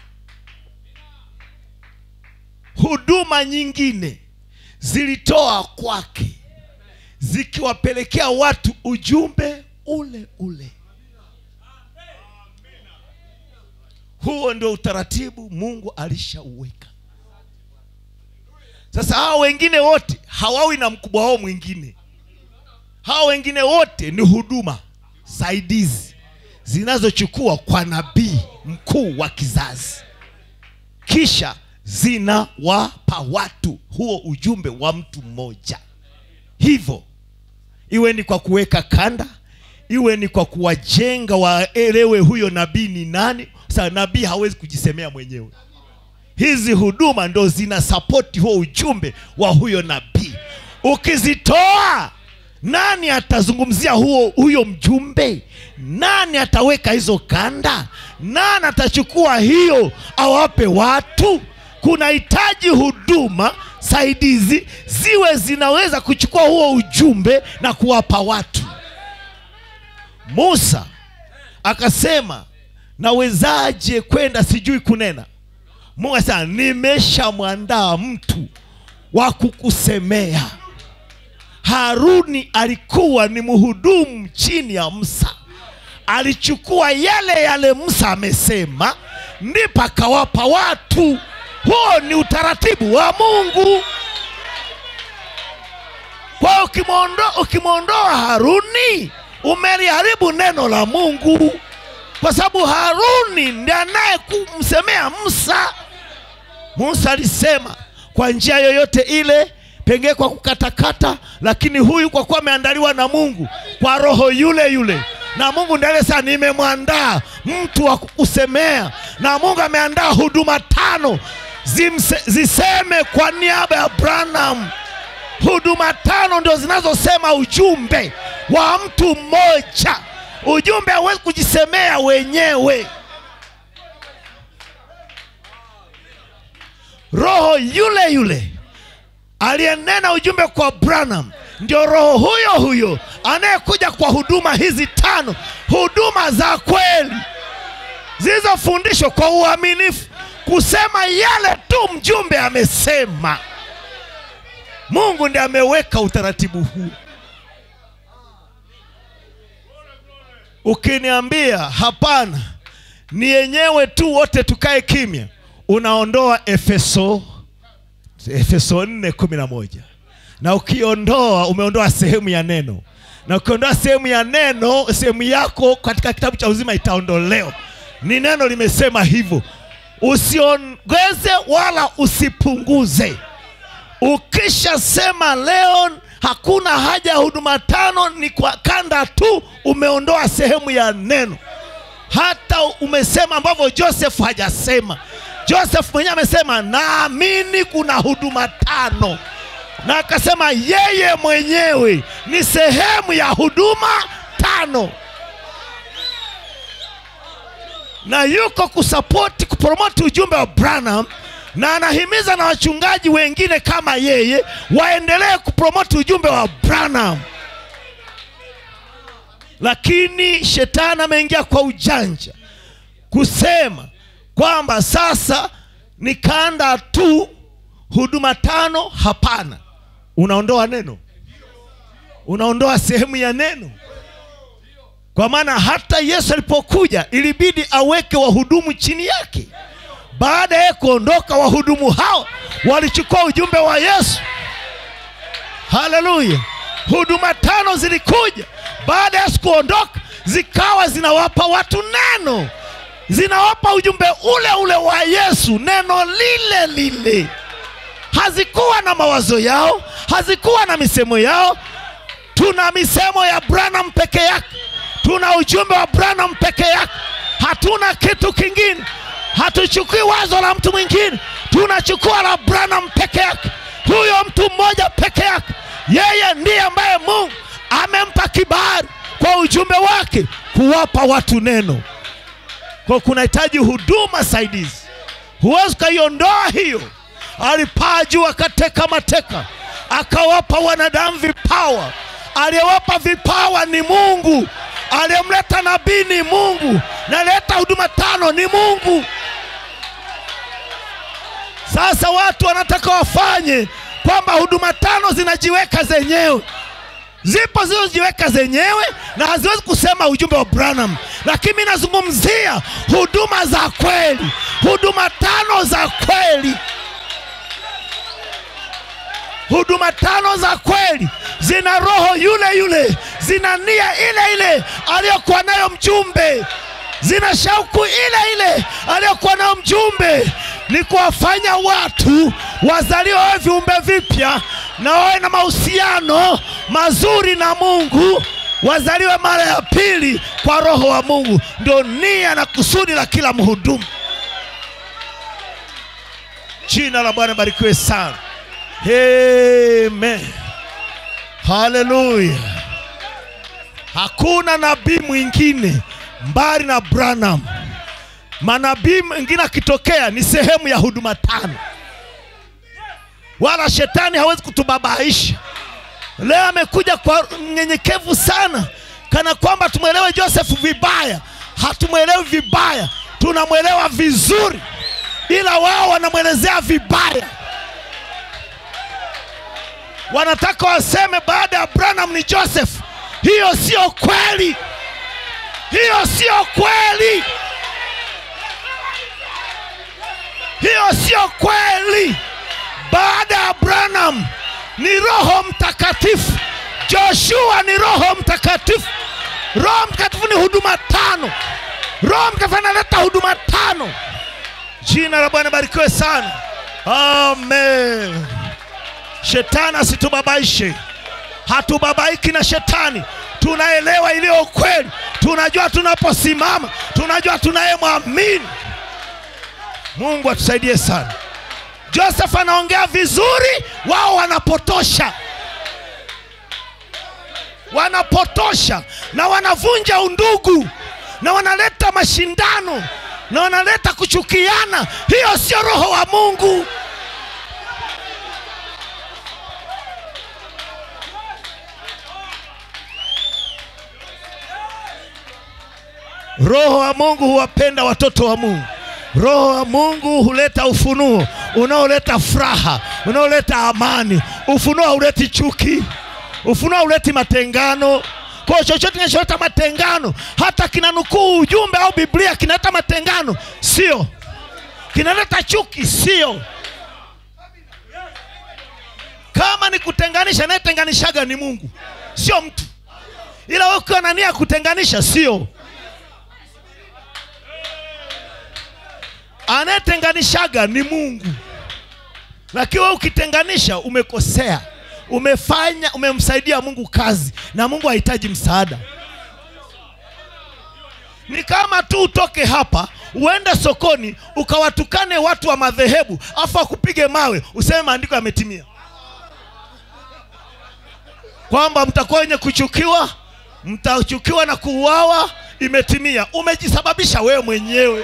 huduma nyingine zilitoa kwake zikiwapelekea watu ujumbe ule ule huo ndio utaratibu mungu alishauweka sasa hawa wengine wote hawawi na mkubwa wao mwingine hawa wengine wote ni huduma saidizi zinazochukua kwa nabii mkuu wa kizazi kisha zinawapa watu huo ujumbe wa mtu mmoja hivyo iwe ni kwa kuweka kanda iwe ni kwa kuwajenga waelewe huyo nabii ni nani sasa nabii hawezi kujisemea mwenyewe hizi huduma ndo zina sapoti huo ujumbe wa huyo nabii ukizitoa nani atazungumzia huo huyo mjumbe nani ataweka hizo kanda nani atachukua hiyo awape watu kunahitaji huduma saidizi ziwe zinaweza kuchukua huo ujumbe na kuwapa watu musa akasema nawezaje kwenda sijui kunena mungu asema nimeshamwandaa mtu wa kukusemea haruni alikuwa ni mhudumu chini ya musa alichukua yale yale musa amesema ndipo akawapa watu huo ni utaratibu wa mungu kwa hiyo ukimwondoa ukimwondoa haruni umeliharibu neno la mungu kwa sababu haruni ndi anaye kumsemea musa musa alisema kwa njia yoyote ile pengine kwa kukatakata lakini huyu kwa kuwa ameandaliwa na mungu kwa roho yule yule na mungu ndiye aliyesema nimemwandaa mtu wa kukusemea na mungu ameandaa huduma tano zimse, ziseme kwa niaba ya branham huduma tano ndio zinazosema ujumbe wa mtu mmoja ujumbe hauwezi kujisemea wenyewe roho yule yule aliyenena ujumbe kwa branham ndio roho huyo huyo anayekuja kwa huduma hizi tano huduma za kweli zilizofundishwa kwa uaminifu kusema yale tu mjumbe amesema mungu ndiye ameweka utaratibu huu ukiniambia hapana ni yenyewe tu wote tukae kimya unaondoa efeso efeso 4 kumi na moja na ukiondoa umeondoa sehemu ya neno na ukiondoa sehemu ya neno sehemu yako katika kitabu cha uzima itaondolewa ni neno limesema hivyo usiongeze wala usipunguze ukishasema leo hakuna haja ya huduma tano ni kwa kanda tu umeondoa sehemu ya neno hata umesema ambavyo joseph hajasema joseph mwenyewe amesema naamini kuna huduma tano na akasema yeye mwenyewe ni sehemu ya huduma tano na yuko kusapoti kupromoti ujumbe wa branham na anahimiza na wachungaji wengine kama yeye waendelee kupromoti ujumbe wa branham lakini shetani ameingia kwa ujanja kusema kwamba sasa ni kanda tu huduma tano hapana unaondoa neno unaondoa sehemu ya neno kwa maana hata yesu alipokuja ilibidi aweke wahudumu chini yake baada ya kuondoka wahudumu hao walichukua ujumbe wa yesu haleluya huduma tano zilikuja baada ya yesu kuondoka zikawa zinawapa watu neno zinawapa ujumbe ule ule wa yesu neno lile lile hazikuwa na mawazo yao hazikuwa na misemo yao tuna misemo ya branham peke yake tuna ujumbe wa branham peke yake hatuna kitu kingine hatuchukui wazo la mtu mwingine tunachukua la branham peke yake huyo mtu mmoja peke yake yeye ndiye ambaye mungu amempa kibali kwa ujumbe wake kuwapa watu neno kwa kunahitaji huduma saidizi huwezi ukaiondoa hiyo alipaa juu akateka mateka akawapa wanadamu vipawa aliyewapa vipawa ni mungu aliyemleta nabii ni mungu naleta huduma tano ni mungu sasa watu wanataka wafanye kwamba huduma tano zinajiweka zenyewe zipo zilizojiweka zenyewe na haziwezi kusema ujumbe wa branham lakini mi nazungumzia huduma za kweli huduma tano za kweli huduma tano za kweli zina roho yule yule zina nia ile ile aliyokuwa nayo mjumbe zina shauku ile ile aliyokuwa nayo mjumbe ni kuwafanya watu wazaliwe wawe viumbe vipya na wawe na mahusiano mazuri na mungu wazaliwe mara ya pili kwa roho wa mungu ndio nia na kusudi la kila mhudumu jina la bwana barikiwe sana Amen. Haleluya. Hakuna nabii mwingine mbali na Branham. Manabii mwingine akitokea ni sehemu ya huduma tano, wala shetani hawezi kutubabaisha. Leo amekuja kwa mnyenyekevu sana, kana kwamba tumwelewe Joseph vibaya. Hatumwelewi vibaya, tunamwelewa vizuri, ila wao wanamwelezea vibaya wanataka waseme baada ya Branham ni Joseph. Hiyo sio kweli, hiyo sio kweli, hiyo sio kweli. Baada ya Branham ni Roho Mtakatifu, Joshua ni Roho Mtakatifu. Roho Mtakatifu ni huduma tano. Roho Mtakatifu analeta huduma tano. Jina la Bwana barikiwe sana, amen. Shetani asitubabaishe, hatubabaiki na shetani. Tunaelewa iliyo kweli, tunajua tunaposimama, tunajua tunayemwamini. Mungu atusaidie sana. Joseph anaongea vizuri, wao wanapotosha, wanapotosha na wanavunja undugu na wanaleta mashindano na wanaleta kuchukiana. Hiyo sio roho wa Mungu. Roho wa Mungu huwapenda watoto wa Mungu. Roho wa Mungu huleta ufunuo unaoleta furaha, unaoleta amani. Ufunuo hauleti chuki, ufunuo hauleti matengano. Kwa chochote kinacholeta matengano, hata kinanukuu ujumbe au Biblia kinaleta matengano, sio kinaleta chuki, sio kama ni kutenganisha, anayetenganishaga ni Mungu, sio mtu. Ila wewe ukiwa na nia ya kutenganisha, sio anayetenganishaga ni Mungu, lakini wewe ukitenganisha umekosea, umefanya umemsaidia Mungu kazi, na Mungu hahitaji msaada. Ni kama tu utoke hapa uende sokoni ukawatukane watu wa madhehebu afu akupige mawe useme maandiko yametimia, kwamba mtakuwa wenye kuchukiwa, mtachukiwa na kuuawa, imetimia. Umejisababisha wewe mwenyewe.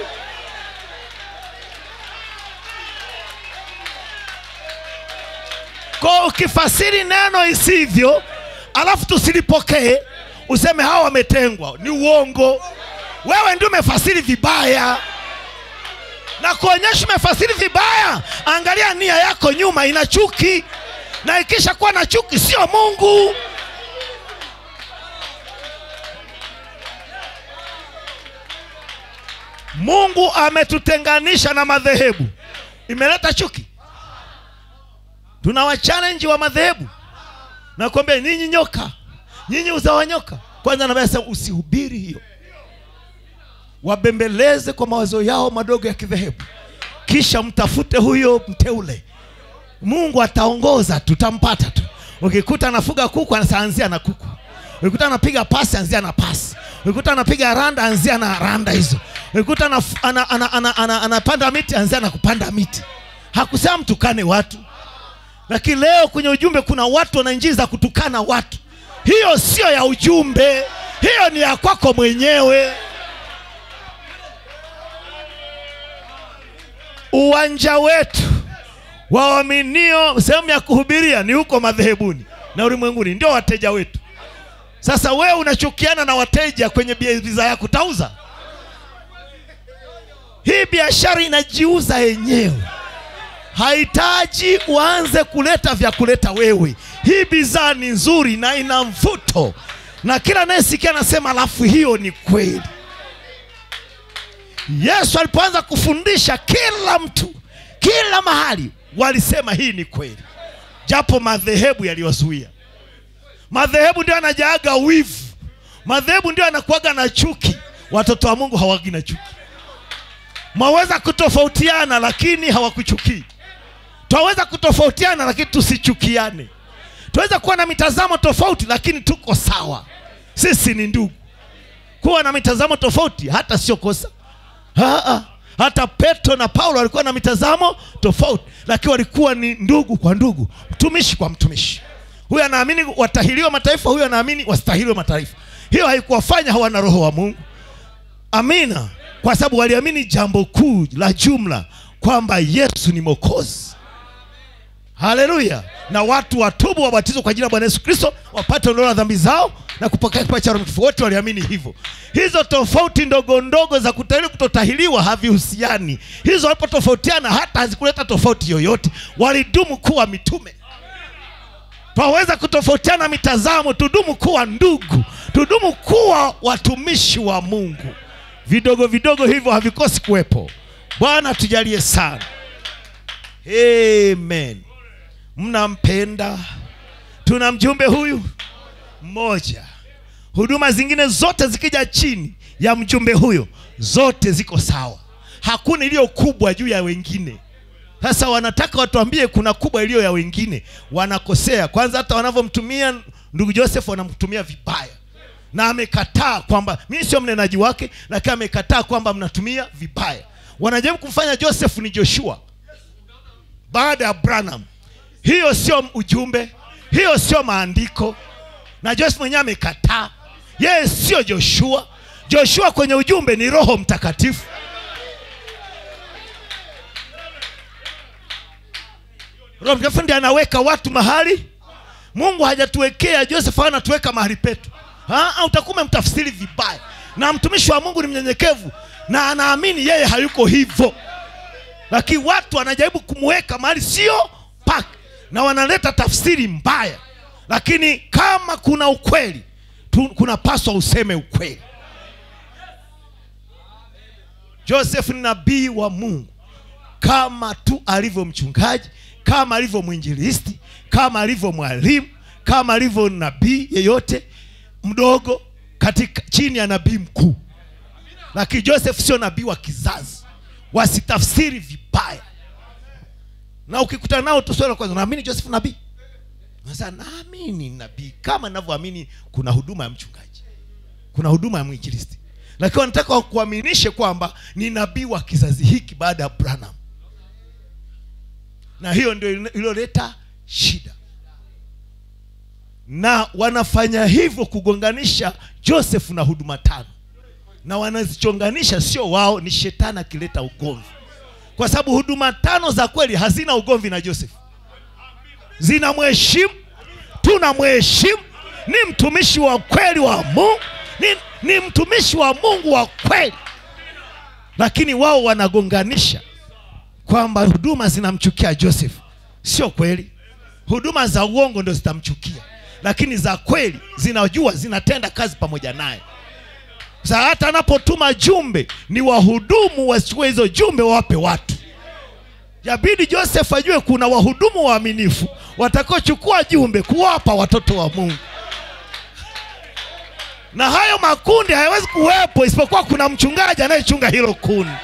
Kwa ukifasiri neno isivyo, alafu tusilipokee, useme hawa wametengwa, ni uongo. Wewe ndio umefasiri vibaya, na kuonyesha umefasiri vibaya. Angalia nia yako nyuma, ina chuki, na ikisha kuwa na chuki, sio Mungu. mungu ametutenganisha na madhehebu imeleta chuki tuna wachallenji wa madhehebu nakwambia ninyi nyoka nyinyi uzawa nyoka kwanza nabasa usihubiri hiyo wabembeleze kwa mawazo yao madogo ya kidhehebu kisha mtafute huyo mteule mungu ataongoza tutampata tu ukikuta anafuga kuku anaanzia na kuku ukikuta anapiga pasi anzia na pasi ukikuta anapiga randa anzia na randa hizo ukikuta anaf- ana- ana- ana- ana- anapanda miti anzia na kupanda miti hakusema mtukane watu lakini leo kwenye ujumbe kuna watu wana njia za kutukana watu hiyo sio ya ujumbe hiyo ni ya kwako mwenyewe uwanja wetu waaminio sehemu ya kuhubiria ni huko madhehebuni na ulimwenguni ndio wateja wetu sasa wewe unachukiana na wateja kwenye bia- bidhaa yako utauza hii biashara inajiuza yenyewe hahitaji uanze kuleta vya kuleta wewe hii bidhaa ni nzuri na ina mvuto na kila anayesikia anasema alafu hiyo ni kweli yesu alipoanza kufundisha kila mtu kila mahali walisema hii ni kweli japo madhehebu yaliwazuia madhehebu ndio anajaaga wivu madhehebu ndio anakuaga na chuki watoto wa mungu hawagi na chuki mwaweza kutofautiana lakini hawakuchukii twaweza kutofautiana lakini tusichukiane tunaweza kuwa na mitazamo tofauti lakini tuko sawa sisi ni ndugu kuwa na mitazamo tofauti hata sio kosa Haa, hata petro na paulo walikuwa na mitazamo tofauti lakini walikuwa ni ndugu kwa ndugu mtumishi kwa mtumishi huyu anaamini watahiriwa mataifa huyu anaamini wastahiliwe mataifa hiyo haikuwafanya hawana roho wa mungu amina kwa sababu waliamini jambo kuu la jumla kwamba yesu ni mokozi haleluya na watu watubu wabatizwe kwa jina la bwana yesu kristo wapate ondoleo la dhambi zao na kupokea kipaji cha roho mtakatifu wote waliamini hivyo hizo tofauti ndogo ndogo za kutahiriwa kutotahiriwa havihusiani hizo walipotofautiana hata hazikuleta tofauti yoyote walidumu kuwa mitume twaweza kutofautiana mitazamo tudumu kuwa ndugu tudumu kuwa watumishi wa mungu vidogo vidogo hivyo havikosi kuwepo bwana tujalie sana amen mnampenda tuna mjumbe huyu mmoja huduma zingine zote zikija chini ya mjumbe huyo zote ziko sawa hakuna iliyo kubwa juu ya wengine sasa wanataka watuambie kuna kubwa iliyo ya wengine wanakosea kwanza hata wanavyomtumia ndugu joseph wanamtumia vibaya na amekataa kwamba mimi sio mnenaji wake lakini amekataa kwamba mnatumia vibaya wanajaribu kumfanya joseph ni joshua baada ya branham hiyo sio ujumbe hiyo sio maandiko na joseph mwenyewe amekataa yeye sio joshua joshua kwenye ujumbe ni roho mtakatifu roho mtakatifu ndiye anaweka watu mahali mungu hajatuwekea joseph anatuweka mahali petu Ha, utakuwa umemtafsiri vibaya na mtumishi wa mungu ni mnyenyekevu na anaamini yeye hayuko hivyo lakini watu wanajaribu kumweka mahali sio pake na wanaleta tafsiri mbaya lakini kama kuna ukweli tu, kunapaswa useme ukweli joseph ni nabii wa mungu kama tu alivyo mchungaji kama alivyo mwinjilisti kama alivyo mwalimu kama alivyo nabii yeyote mdogo katika chini ya nabii mkuu lakini joseph sio nabii wa kizazi wasitafsiri vibaya na ukikutana nao tu swali la kwanza naamini joseph nabii sasa naamini nabii kama ninavyoamini kuna huduma ya mchungaji kuna huduma ya mwinjilisti lakini wanataka wakuaminishe kwamba ni nabii wa kizazi hiki baada ya branham na hiyo ndio iliyoleta shida na wanafanya hivyo kugonganisha joseph na huduma tano na wanazichonganisha sio wao ni shetani akileta ugomvi kwa sababu huduma tano za kweli hazina ugomvi na joseph zina mheshimu tuna mheshimu ni mtumishi wa kweli wa mungu ni, ni mtumishi wa mungu wa kweli lakini wao wanagonganisha kwamba huduma zinamchukia joseph sio kweli huduma za uongo ndo zitamchukia lakini za kweli zinajua zinatenda kazi pamoja naye Sasa hata anapotuma jumbe ni wahudumu wasichukue hizo jumbe wawape watu. Yabidi Joseph ajue kuna wahudumu waaminifu watakaochukua jumbe kuwapa watoto wa Mungu, na hayo makundi hayawezi kuwepo isipokuwa kuna mchungaji anayechunga hilo kundi.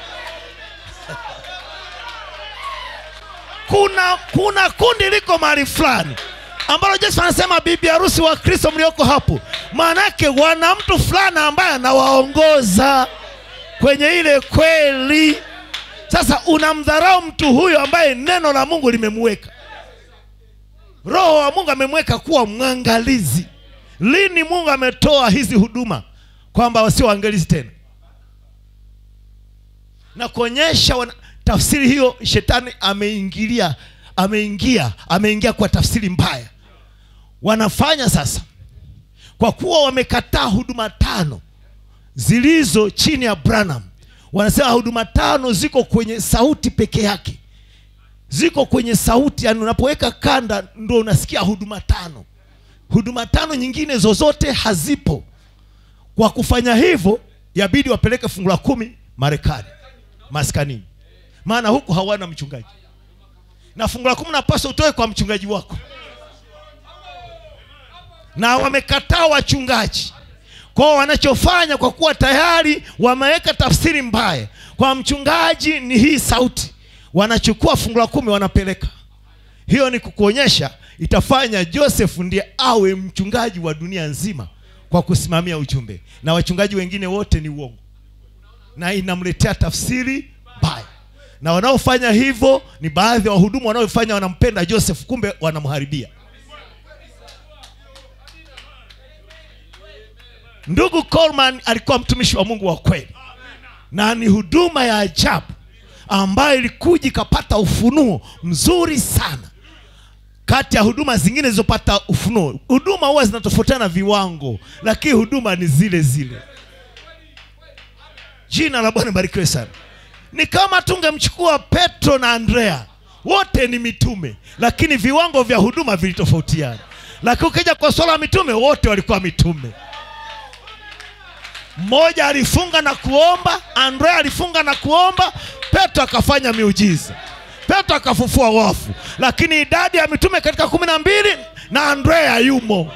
Kuna, kuna kundi liko mahali fulani ambalo Yesu anasema bibi harusi wa Kristo mlioko hapo, maanake wana mtu fulani ambaye anawaongoza kwenye ile kweli. Sasa unamdharau mtu huyo ambaye neno la Mungu limemweka, Roho wa Mungu amemweka kuwa mwangalizi. Lini Mungu ametoa hizi huduma kwamba wasio waangalizi tena na kuonyesha wana, tafsiri hiyo shetani ameingilia ameingia ameingia kwa tafsiri mbaya wanafanya sasa kwa kuwa wamekataa huduma tano zilizo chini ya Branham wanasema huduma tano ziko kwenye sauti peke yake ziko kwenye sauti yani unapoweka kanda ndo unasikia huduma tano huduma tano nyingine zozote hazipo kwa kufanya hivyo yabidi wapeleke fungu la kumi Marekani maskanini maana huku hawana mchungaji na fungu la kumi napaswa utoe kwa mchungaji wako na wamekataa wachungaji kwao wanachofanya kwa kuwa tayari wameweka tafsiri mbaya kwa mchungaji ni hii sauti wanachukua fungu la kumi wanapeleka hiyo ni kukuonyesha itafanya joseph ndiye awe mchungaji wa dunia nzima kwa kusimamia ujumbe na wachungaji wengine wote ni uongo na inamletea tafsiri mbaya na wanaofanya hivyo ni baadhi ya wahudumu wanaofanya wanampenda joseph kumbe wanamharibia ndugu Coleman alikuwa mtumishi wa mungu wa kweli na ni huduma ya ajabu ambayo ilikuja ikapata ufunuo mzuri sana kati ya huduma zingine zilizopata ufunuo huduma huwa zinatofautiana viwango lakini huduma ni zile zile jina la bwana barikiwe sana ni kama tungemchukua petro na andrea wote ni mitume lakini viwango vya huduma vilitofautiana lakini ukija kwa swala la mitume wote walikuwa mitume mmoja alifunga na kuomba andrea alifunga na kuomba petro akafanya miujiza petro akafufua wafu lakini idadi ya mitume katika kumi na mbili na andrea yumo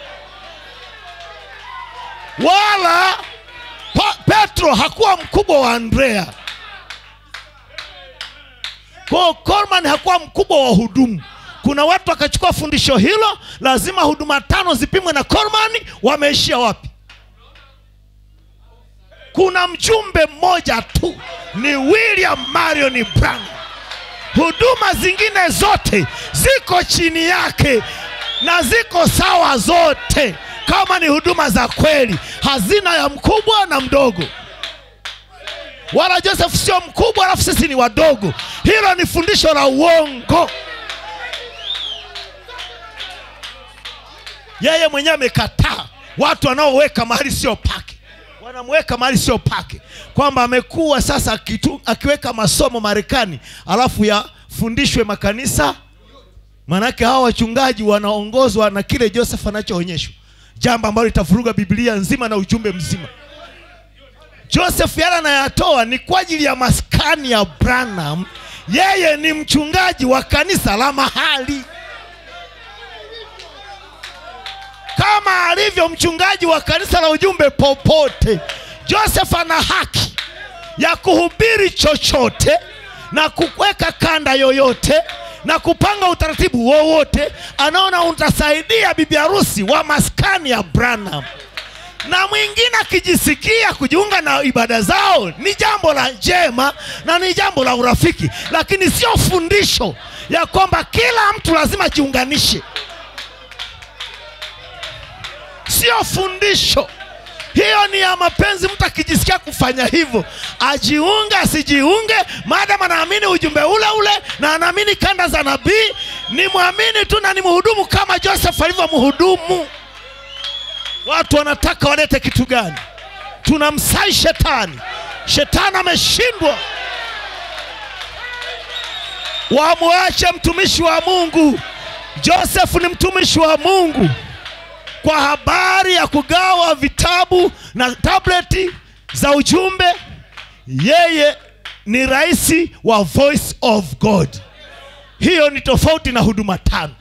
wala pa, petro hakuwa mkubwa wa andrea kwao Coleman hakuwa mkubwa wa hudumu kuna watu wakachukua fundisho hilo lazima huduma tano zipimwe na Coleman wameishia wapi kuna mjumbe mmoja tu ni william marion branham huduma zingine zote ziko chini yake na ziko sawa zote kama ni huduma za kweli hazina ya mkubwa na mdogo wala joseph sio mkubwa alafu sisi ni wadogo hilo ni fundisho la uongo yeye mwenyewe amekataa watu wanaoweka mahali sio pake wanamweka mahali sio pake kwamba amekuwa sasa akitu, akiweka masomo marekani alafu yafundishwe makanisa maanake hawa wachungaji wanaongozwa na kile joseph anachoonyeshwa jambo ambalo litavuruga biblia nzima na ujumbe mzima joseph yale anayatoa ni kwa ajili ya maskani ya branham yeye ni mchungaji wa kanisa la mahali kama alivyo mchungaji wa kanisa la ujumbe popote joseph ana haki ya kuhubiri chochote na kuweka kanda yoyote na kupanga utaratibu wowote anaona utasaidia bibi harusi wa maskani ya branham na mwingine akijisikia kujiunga na ibada zao ni jambo la njema na ni jambo la urafiki lakini sio fundisho ya kwamba kila mtu lazima ajiunganishe sio fundisho hiyo ni ya mapenzi mtu akijisikia kufanya hivyo ajiunge asijiunge maadamu anaamini ujumbe ule ule na anaamini kanda za nabii ni mwamini tu na ni mhudumu kama joseph alivyomhudumu watu wanataka walete kitu gani tunamsai shetani shetani ameshindwa wamwache mtumishi wa mungu joseph ni mtumishi wa mungu kwa habari ya kugawa vitabu na tableti za ujumbe yeye ni rais wa voice of god hiyo ni tofauti na huduma tano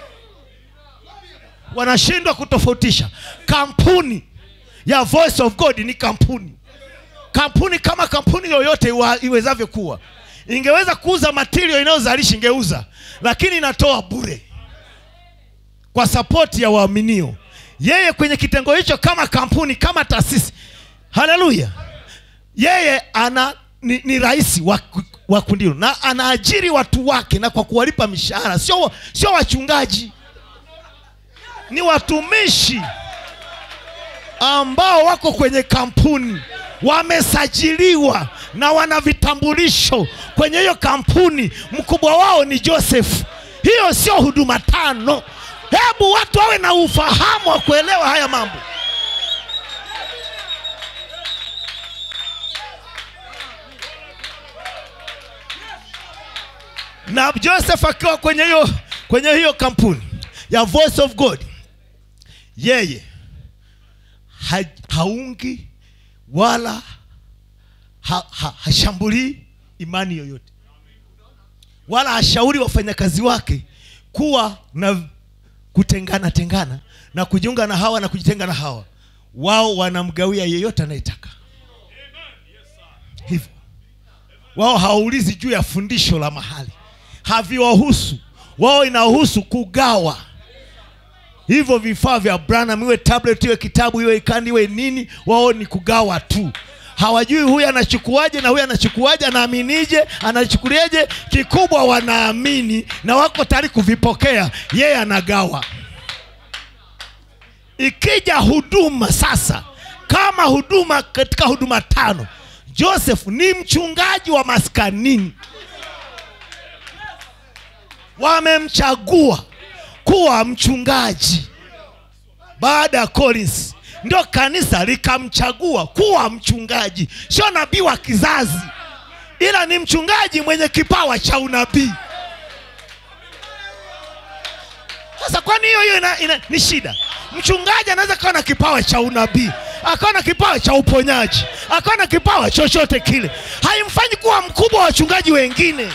wanashindwa kutofautisha kampuni ya voice of god ni kampuni kampuni kama kampuni yoyote iwa- iwezavyo kuwa ingeweza kuuza material inayozalisha ingeuza lakini inatoa bure kwa sapoti ya waaminio yeye kwenye kitengo hicho kama kampuni kama taasisi haleluya yeye ana ni, ni rais wa, wa kundi hilo na anaajiri watu wake na kwa kuwalipa mishahara sio sio wachungaji ni watumishi ambao wako kwenye kampuni wamesajiliwa na wana vitambulisho kwenye hiyo kampuni mkubwa wao ni joseph hiyo sio huduma tano hebu watu wawe na ufahamu wa kuelewa haya mambo na joseph akiwa kwenye hiyo kwenye hiyo kampuni ya voice of god yeye ha, haungi wala ha, ha, hashambulii imani yoyote wala hashauri wafanyakazi wake kuwa na kutengana tengana na kujiunga na hawa na kujitenga na hawa wao wanamgawia yeyote anayetaka hivyo wao hawaulizi juu ya fundisho la mahali haviwahusu wao inahusu kugawa hivyo vifaa vya branham iwe tablet iwe kitabu iwe ikandi iwe nini wao ni kugawa tu hawajui huyu anachukuaje na huyu anachukuaje anaaminije anachukuliaje kikubwa wanaamini na wako tayari kuvipokea yeye anagawa ikija huduma sasa kama huduma katika huduma tano joseph ni mchungaji wa maskanini wamemchagua kuwa mchungaji baada ya collins ndio kanisa likamchagua kuwa mchungaji sio nabii wa kizazi ila ni mchungaji mwenye kipawa cha unabii sasa kwani hiyo hiyo ina, ina, ni shida mchungaji anaweza kawa na kipawa cha unabii akawa na kipawa cha uponyaji akawa na kipawa chochote kile haimfanyi kuwa mkubwa wa wachungaji wengine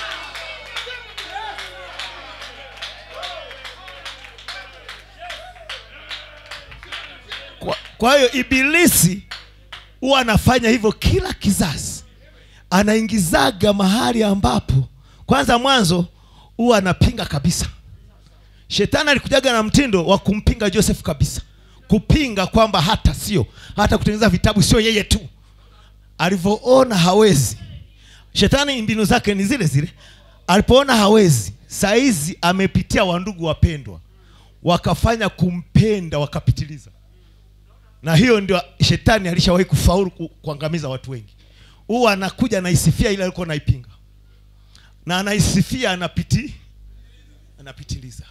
kwa, kwa hiyo ibilisi huwa anafanya hivyo kila kizazi anaingizaga mahali ambapo kwanza mwanzo huwa anapinga kabisa shetani alikujaga na mtindo wa kumpinga joseph kabisa kupinga kwamba hata sio hata kutengeneza vitabu sio yeye tu alivyoona hawezi shetani mbinu zake ni zile zile alipoona hawezi saizi amepitia wandugu wapendwa wakafanya kumpenda wakapitiliza na hiyo ndio shetani alishawahi kufaulu ku, kuangamiza watu wengi huwa anakuja anaisifia ile alikuwa naipinga na anaisifia anapiti anapitiliza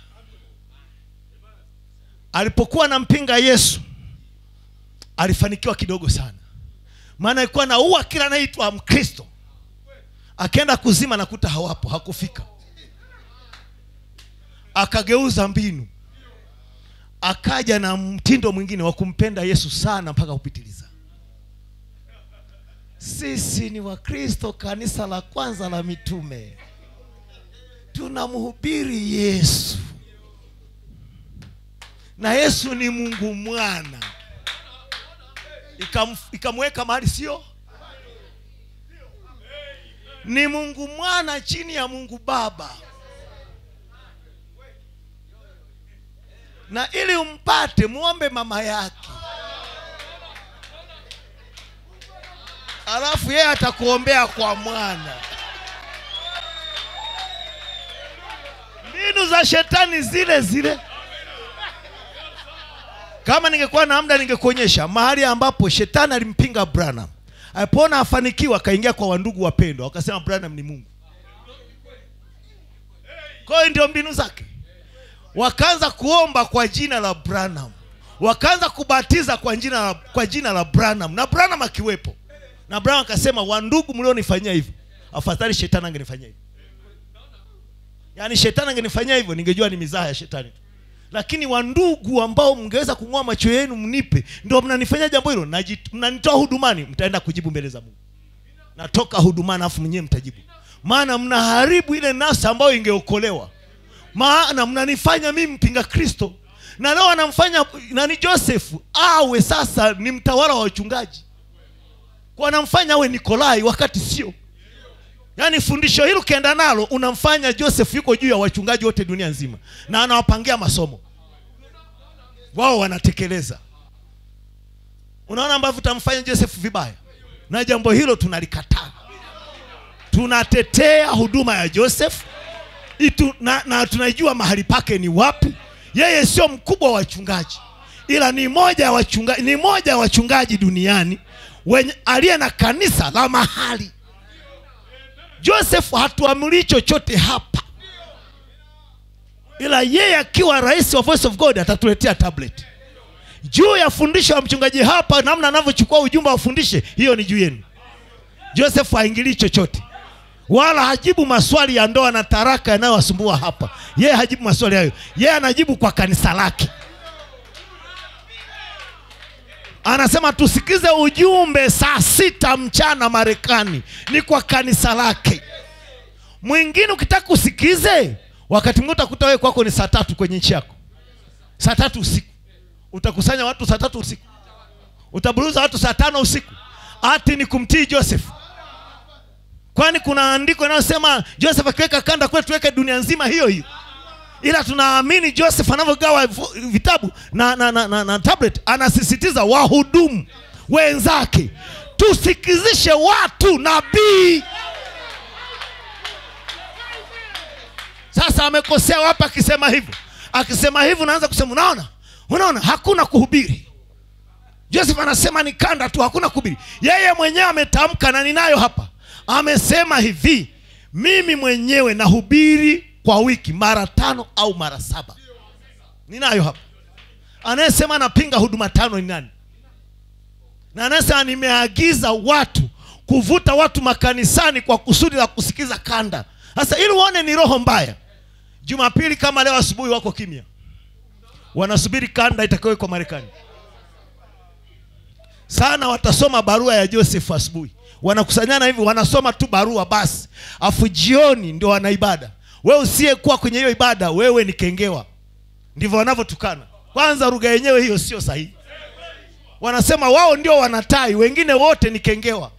alipokuwa anampinga yesu alifanikiwa kidogo sana maana alikuwa naua kila anaitwa mkristo akaenda kuzima nakuta hawapo hakufika akageuza mbinu akaja na mtindo mwingine wa kumpenda yesu sana mpaka kupitiliza sisi ni wakristo kanisa la kwanza la mitume tunamhubiri yesu na yesu ni mungu mwana Ikam, ikamweka mahali sio ni mungu mwana chini ya mungu baba na ili umpate muombe mama yake alafu yeye atakuombea kwa mwana mbinu za shetani zile zile kama ningekuwa na muda ningekuonyesha mahali ambapo shetani alimpinga branham alipoona afanikiwa akaingia kwa wandugu wapendwa wakasema branham ni mungu kwa hiyo ndio mbinu zake wakaanza kuomba kwa jina la branham wakaanza kubatiza kwa jina la, kwa jina la branham na branham akiwepo na branham akasema wandugu mlionifanyia hivyo afadhali shetani angenifanyia hivyo yaani shetani angenifanyia hivyo ningejua ni mizaha ya shetani tu lakini wandugu ambao mngeweza kung'oa macho yenu mnipe ndio mnanifanyia jambo hilo Naji- mnanitoa hudumani mtaenda kujibu mbele za mungu natoka hudumani afu mwenyewe mtajibu maana mnaharibu ile nafsi ambayo ingeokolewa maana mnanifanya mimi mpinga kristo na leo anamfanya nani josefu awe sasa ni mtawala wa wachungaji kwa anamfanya awe nikolai wakati sio yaani fundisho hili ukienda nalo unamfanya joseph yuko juu ya wachungaji wote dunia nzima na anawapangia masomo wao wanatekeleza unaona ambavyo utamfanya joseph vibaya na jambo hilo tunalikataa tunatetea huduma ya joseph Itu, na, na tunajua mahali pake ni wapi yeye sio mkubwa wa wachungaji ila ni moja ya wachungaji ni moja ya wachungaji duniani wenye aliye na kanisa la mahali joseph hatuamrii chochote hapa ila yeye akiwa rais wa voice of god atatuletea tablet juu ya fundisho la mchungaji hapa namna anavyochukua ujumbe aufundishe hiyo ni juu yenu joseph haingilii chochote wala hajibu maswali ya ndoa na taraka yanayowasumbua hapa yeye hajibu maswali hayo yeye anajibu kwa kanisa lake anasema tusikize ujumbe saa sita mchana marekani ni kwa kanisa lake mwingine ukitaka usikize wakati mwingine utakuta wewe kwako ni saa tatu kwenye nchi yako saa tatu usiku utakusanya watu saa tatu usiku utaburuza watu saa tano usiku ati ni kumtii joseph kwani kuna andiko inayosema joseph akiweka kanda kule tuweke dunia nzima hiyo hiyo ila tunaamini joseph anavyogawa vu- vitabu na, na, na, na, na tablet anasisitiza wahudumu wenzake tusikizishe watu nabii sasa amekosea wapi akisema hivyo akisema hivyo unaanza kusema unaona unaona hakuna kuhubiri joseph anasema ni kanda tu hakuna kuhubiri yeye mwenyewe ametamka na ninayo hapa amesema hivi mimi mwenyewe nahubiri kwa wiki mara tano au mara saba ninayo hapa anayesema anapinga huduma tano ni nani na anayesema nimeagiza watu kuvuta watu makanisani kwa kusudi la kusikiza kanda sasa ili uone ni roho mbaya jumapili kama leo asubuhi wako kimya wanasubiri kanda itakayowekwa marekani sana watasoma barua ya joseph asubuhi wanakusanyana hivi wanasoma tu barua basi afu jioni ndio wana ibada wewe usiyekuwa kwenye hiyo ibada wewe ni kengewa ndivyo wanavyotukana kwanza lugha yenyewe hiyo sio sahihi wanasema wao ndio wanatai wengine wote ni kengewa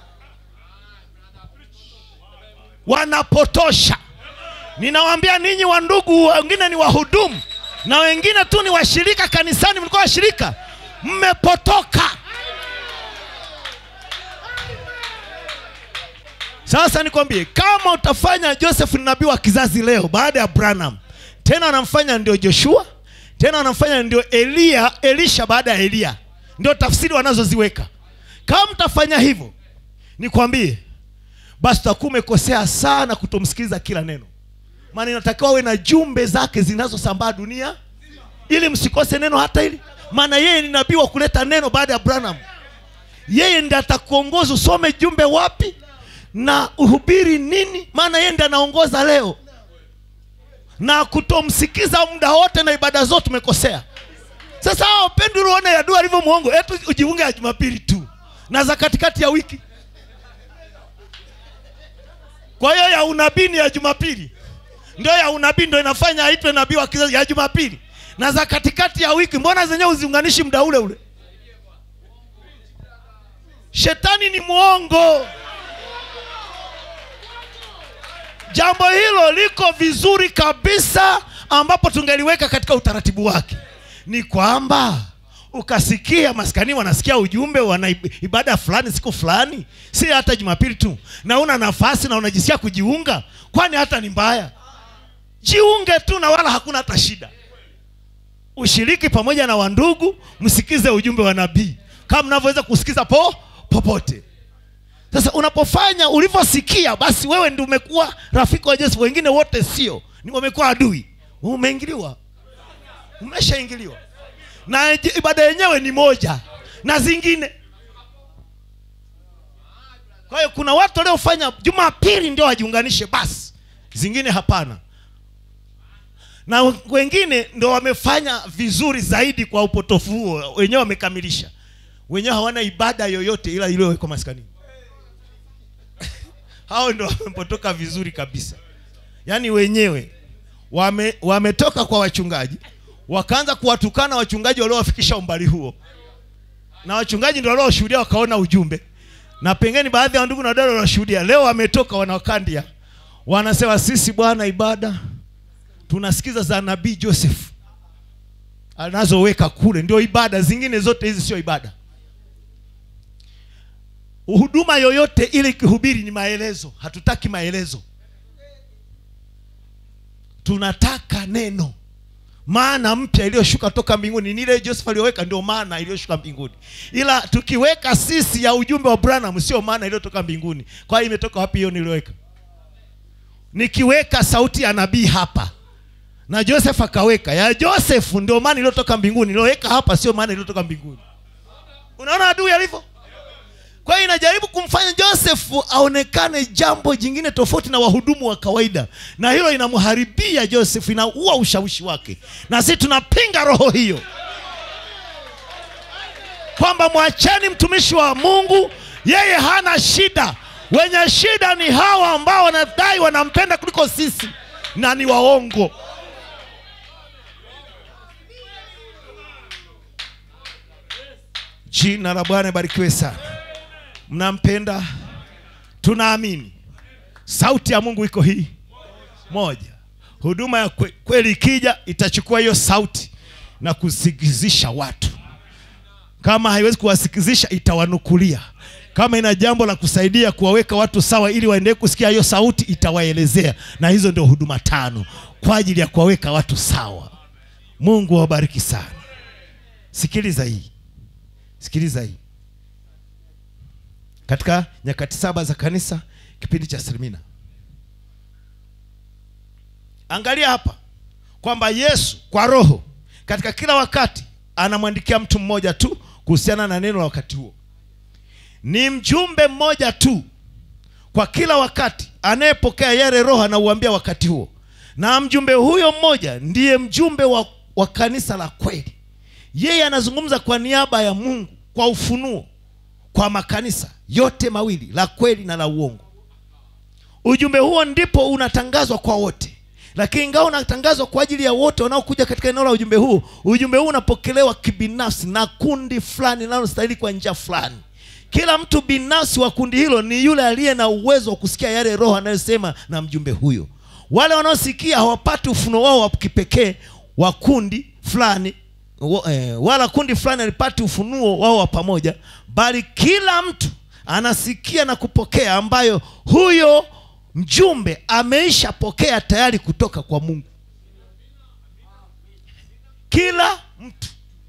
wanapotosha ninawaambia ninyi wa ndugu wengine ni wahudumu na wengine tu ni washirika kanisani mlikuwa washirika mmepotoka sasa nikwambie kama utafanya joseph ni nabii wa kizazi leo baada ya branham tena anamfanya ndio joshua tena anamfanya ndio eliya elisha baada ya eliya ndio tafsiri wanazoziweka kama mtafanya hivyo nikwambie basi utakuwa umekosea sana kutomsikiliza kila neno maana inatakiwa uwe na jumbe zake zinazosambaa dunia ili msikose neno hata hili maana yeye ni nabii wa kuleta neno baada ya branham yeye ndi atakuongoza usome jumbe wapi na uhubiri nini maana yeye ndi anaongoza leo na kutomsikiza muda wote na ibada zote umekosea sasa hao pendi uone yadua alivyo mwongo etu ujiunge ya jumapili tu na za katikati ya wiki kwa hiyo ya unabii ni ya jumapili ndio ya unabii ndio inafanya aitwe nabii wa kizazi ya jumapili na za katikati ya wiki mbona zenyewe uziunganishi muda ule ule shetani ni mwongo jambo hilo liko vizuri kabisa ambapo tungeliweka katika utaratibu wake ni kwamba ukasikia maskani wanasikia ujumbe wana ib- ibada fulani siku fulani si hata jumapili tu na una nafasi na unajisikia kujiunga kwani hata ni mbaya jiunge tu na wala hakuna hata shida ushiriki pamoja na wandugu msikize ujumbe wa nabii kama mnavyoweza kusikiza po popote sasa unapofanya ulivyosikia basi wewe ndi umekuwa rafiki wa yesu wengine wote sio ni wamekuwa adui umeingiliwa umeshaingiliwa na j- ibada yenyewe ni moja na zingine kwa hiyo kuna watu waliofanya jumapili ndio wajiunganishe basi zingine hapana na wengine ndo wamefanya vizuri zaidi kwa upotofu huo wenyewe wamekamilisha wenyewe hawana ibada yoyote ila iliyowekwa maskanini hao ndo wamepotoka vizuri kabisa yaani wenyewe wame, wametoka kwa wachungaji wakaanza kuwatukana wachungaji waliowafikisha umbali huo na wachungaji ndio walioshuhudia wakaona ujumbe na pengine baadhi ya ndugu na dada wanashuhudia leo wametoka wanawakandia wanasema sisi bwana ibada tunasikiza za nabii joseph anazoweka kule ndio ibada zingine zote hizi sio ibada huduma yoyote ile ikihubiri ni maelezo hatutaki maelezo tunataka neno maana mpya iliyoshuka toka mbinguni ni ile joseph aliyoweka ndio maana iliyoshuka mbinguni ila tukiweka sisi ya ujumbe wa branham sio maana iliyotoka mbinguni kwa hiyo imetoka wapi hiyo niliyoweka nikiweka sauti ya nabii hapa na joseph akaweka ya joseph ndio maana iliyotoka mbinguni iliyoweka hapa sio maana iliyotoka mbinguni unaona adui alivyo kwa hiyo inajaribu kumfanya joseph aonekane jambo jingine tofauti na wahudumu wa kawaida na hilo inamharibia joseph inaua ushawishi wake na sisi tunapinga roho hiyo kwamba mwacheni mtumishi wa mungu yeye hana shida wenye shida ni hawa ambao wanadai wanampenda kuliko sisi na ni waongo jina la bwana ibarikiwe sana mnampenda tunaamini sauti ya mungu iko hii moja huduma ya kwe, kweli ikija itachukua hiyo sauti na kusikizisha watu kama haiwezi kuwasikizisha itawanukulia kama ina jambo la kusaidia kuwaweka watu sawa ili waendelee kusikia hiyo sauti itawaelezea na hizo ndio huduma tano kwa ajili ya kuwaweka watu sawa mungu awabariki sana sikiliza hii sikiliza hii katika nyakati saba za kanisa kipindi cha Sirmina. Angalia hapa kwamba Yesu kwa roho katika kila wakati anamwandikia mtu mmoja tu kuhusiana na neno la wakati huo. Ni mjumbe mmoja tu kwa kila wakati anayepokea yale roho anauambia wakati huo, na mjumbe huyo mmoja ndiye mjumbe wa, wa kanisa la kweli. Yeye anazungumza kwa niaba ya Mungu kwa ufunuo kwa makanisa yote mawili la kweli na la uongo ujumbe huo ndipo unatangazwa kwa wote lakini ingawa unatangazwa kwa ajili ya wote wanaokuja katika eneo la ujumbe huu ujumbe huu unapokelewa kibinafsi na kundi fulani linalostahili kwa njia fulani kila mtu binafsi wa kundi hilo ni yule aliye na uwezo wa kusikia yale roho anayosema na mjumbe huyo wale wanaosikia hawapati ufuno wao wa kipekee wa kundi fulani wa- eh, wala kundi fulani alipati ufunuo wao wa pamoja bali kila mtu anasikia na kupokea ambayo huyo mjumbe ameishapokea tayari kutoka kwa mungu kila mtu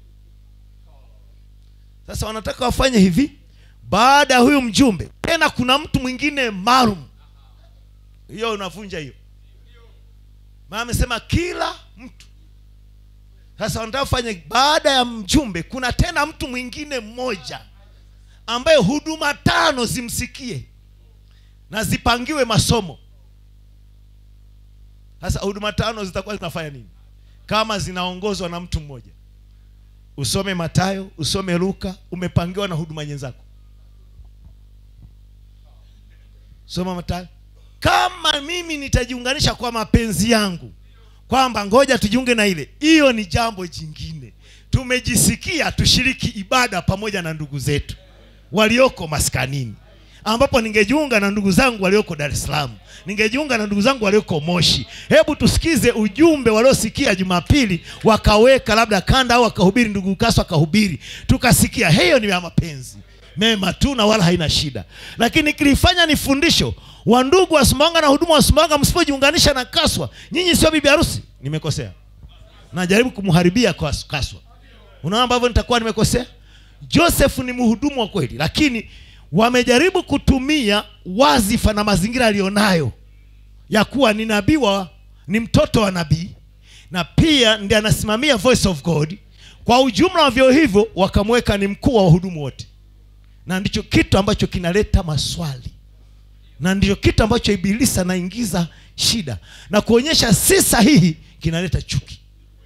sasa wanataka wafanye hivi baada ya huyu mjumbe tena kuna mtu mwingine maalum hiyo unavunja hiyo maana amesema kila mtu sasa wanataka kufanya baada ya mjumbe kuna tena mtu mwingine mmoja ambaye huduma tano zimsikie na zipangiwe masomo sasa huduma tano zitakuwa zinafanya nini kama zinaongozwa na mtu mmoja usome matayo usome luka umepangiwa na huduma nyenzako soma matayo kama mimi nitajiunganisha kwa mapenzi yangu kwamba ngoja tujiunge na ile hiyo ni jambo jingine tumejisikia tushiriki ibada pamoja na ndugu zetu walioko maskanini ambapo ningejiunga na ndugu zangu walioko dar es salaam ningejiunga na ndugu zangu walioko moshi hebu tusikize ujumbe waliosikia jumapili wakaweka labda kanda au wakahubiri ndugu kaso akahubiri tukasikia hiyo ni ya mapenzi mema tu na wala haina shida lakini kilifanya ni fundisho wandugu wa sumbawanga na huduma wa sumbawanga msipojiunganisha na kaswa nyinyi sio bibi harusi nimekosea najaribu kumharibia Kas- kaswa unaona ambavyo nitakuwa nimekosea joseph ni mhudumu wa kweli lakini wamejaribu kutumia wazifa na mazingira aliyonayo ya kuwa ni nabii wa ni mtoto wa nabii na pia ndiye anasimamia voice of god kwa ujumla wa vyo hivyo wakamweka ni mkuu wa wahudumu wote na ndicho kitu ambacho kinaleta maswali na ndio kitu ambacho ibilisi anaingiza shida na kuonyesha si sahihi kinaleta chuki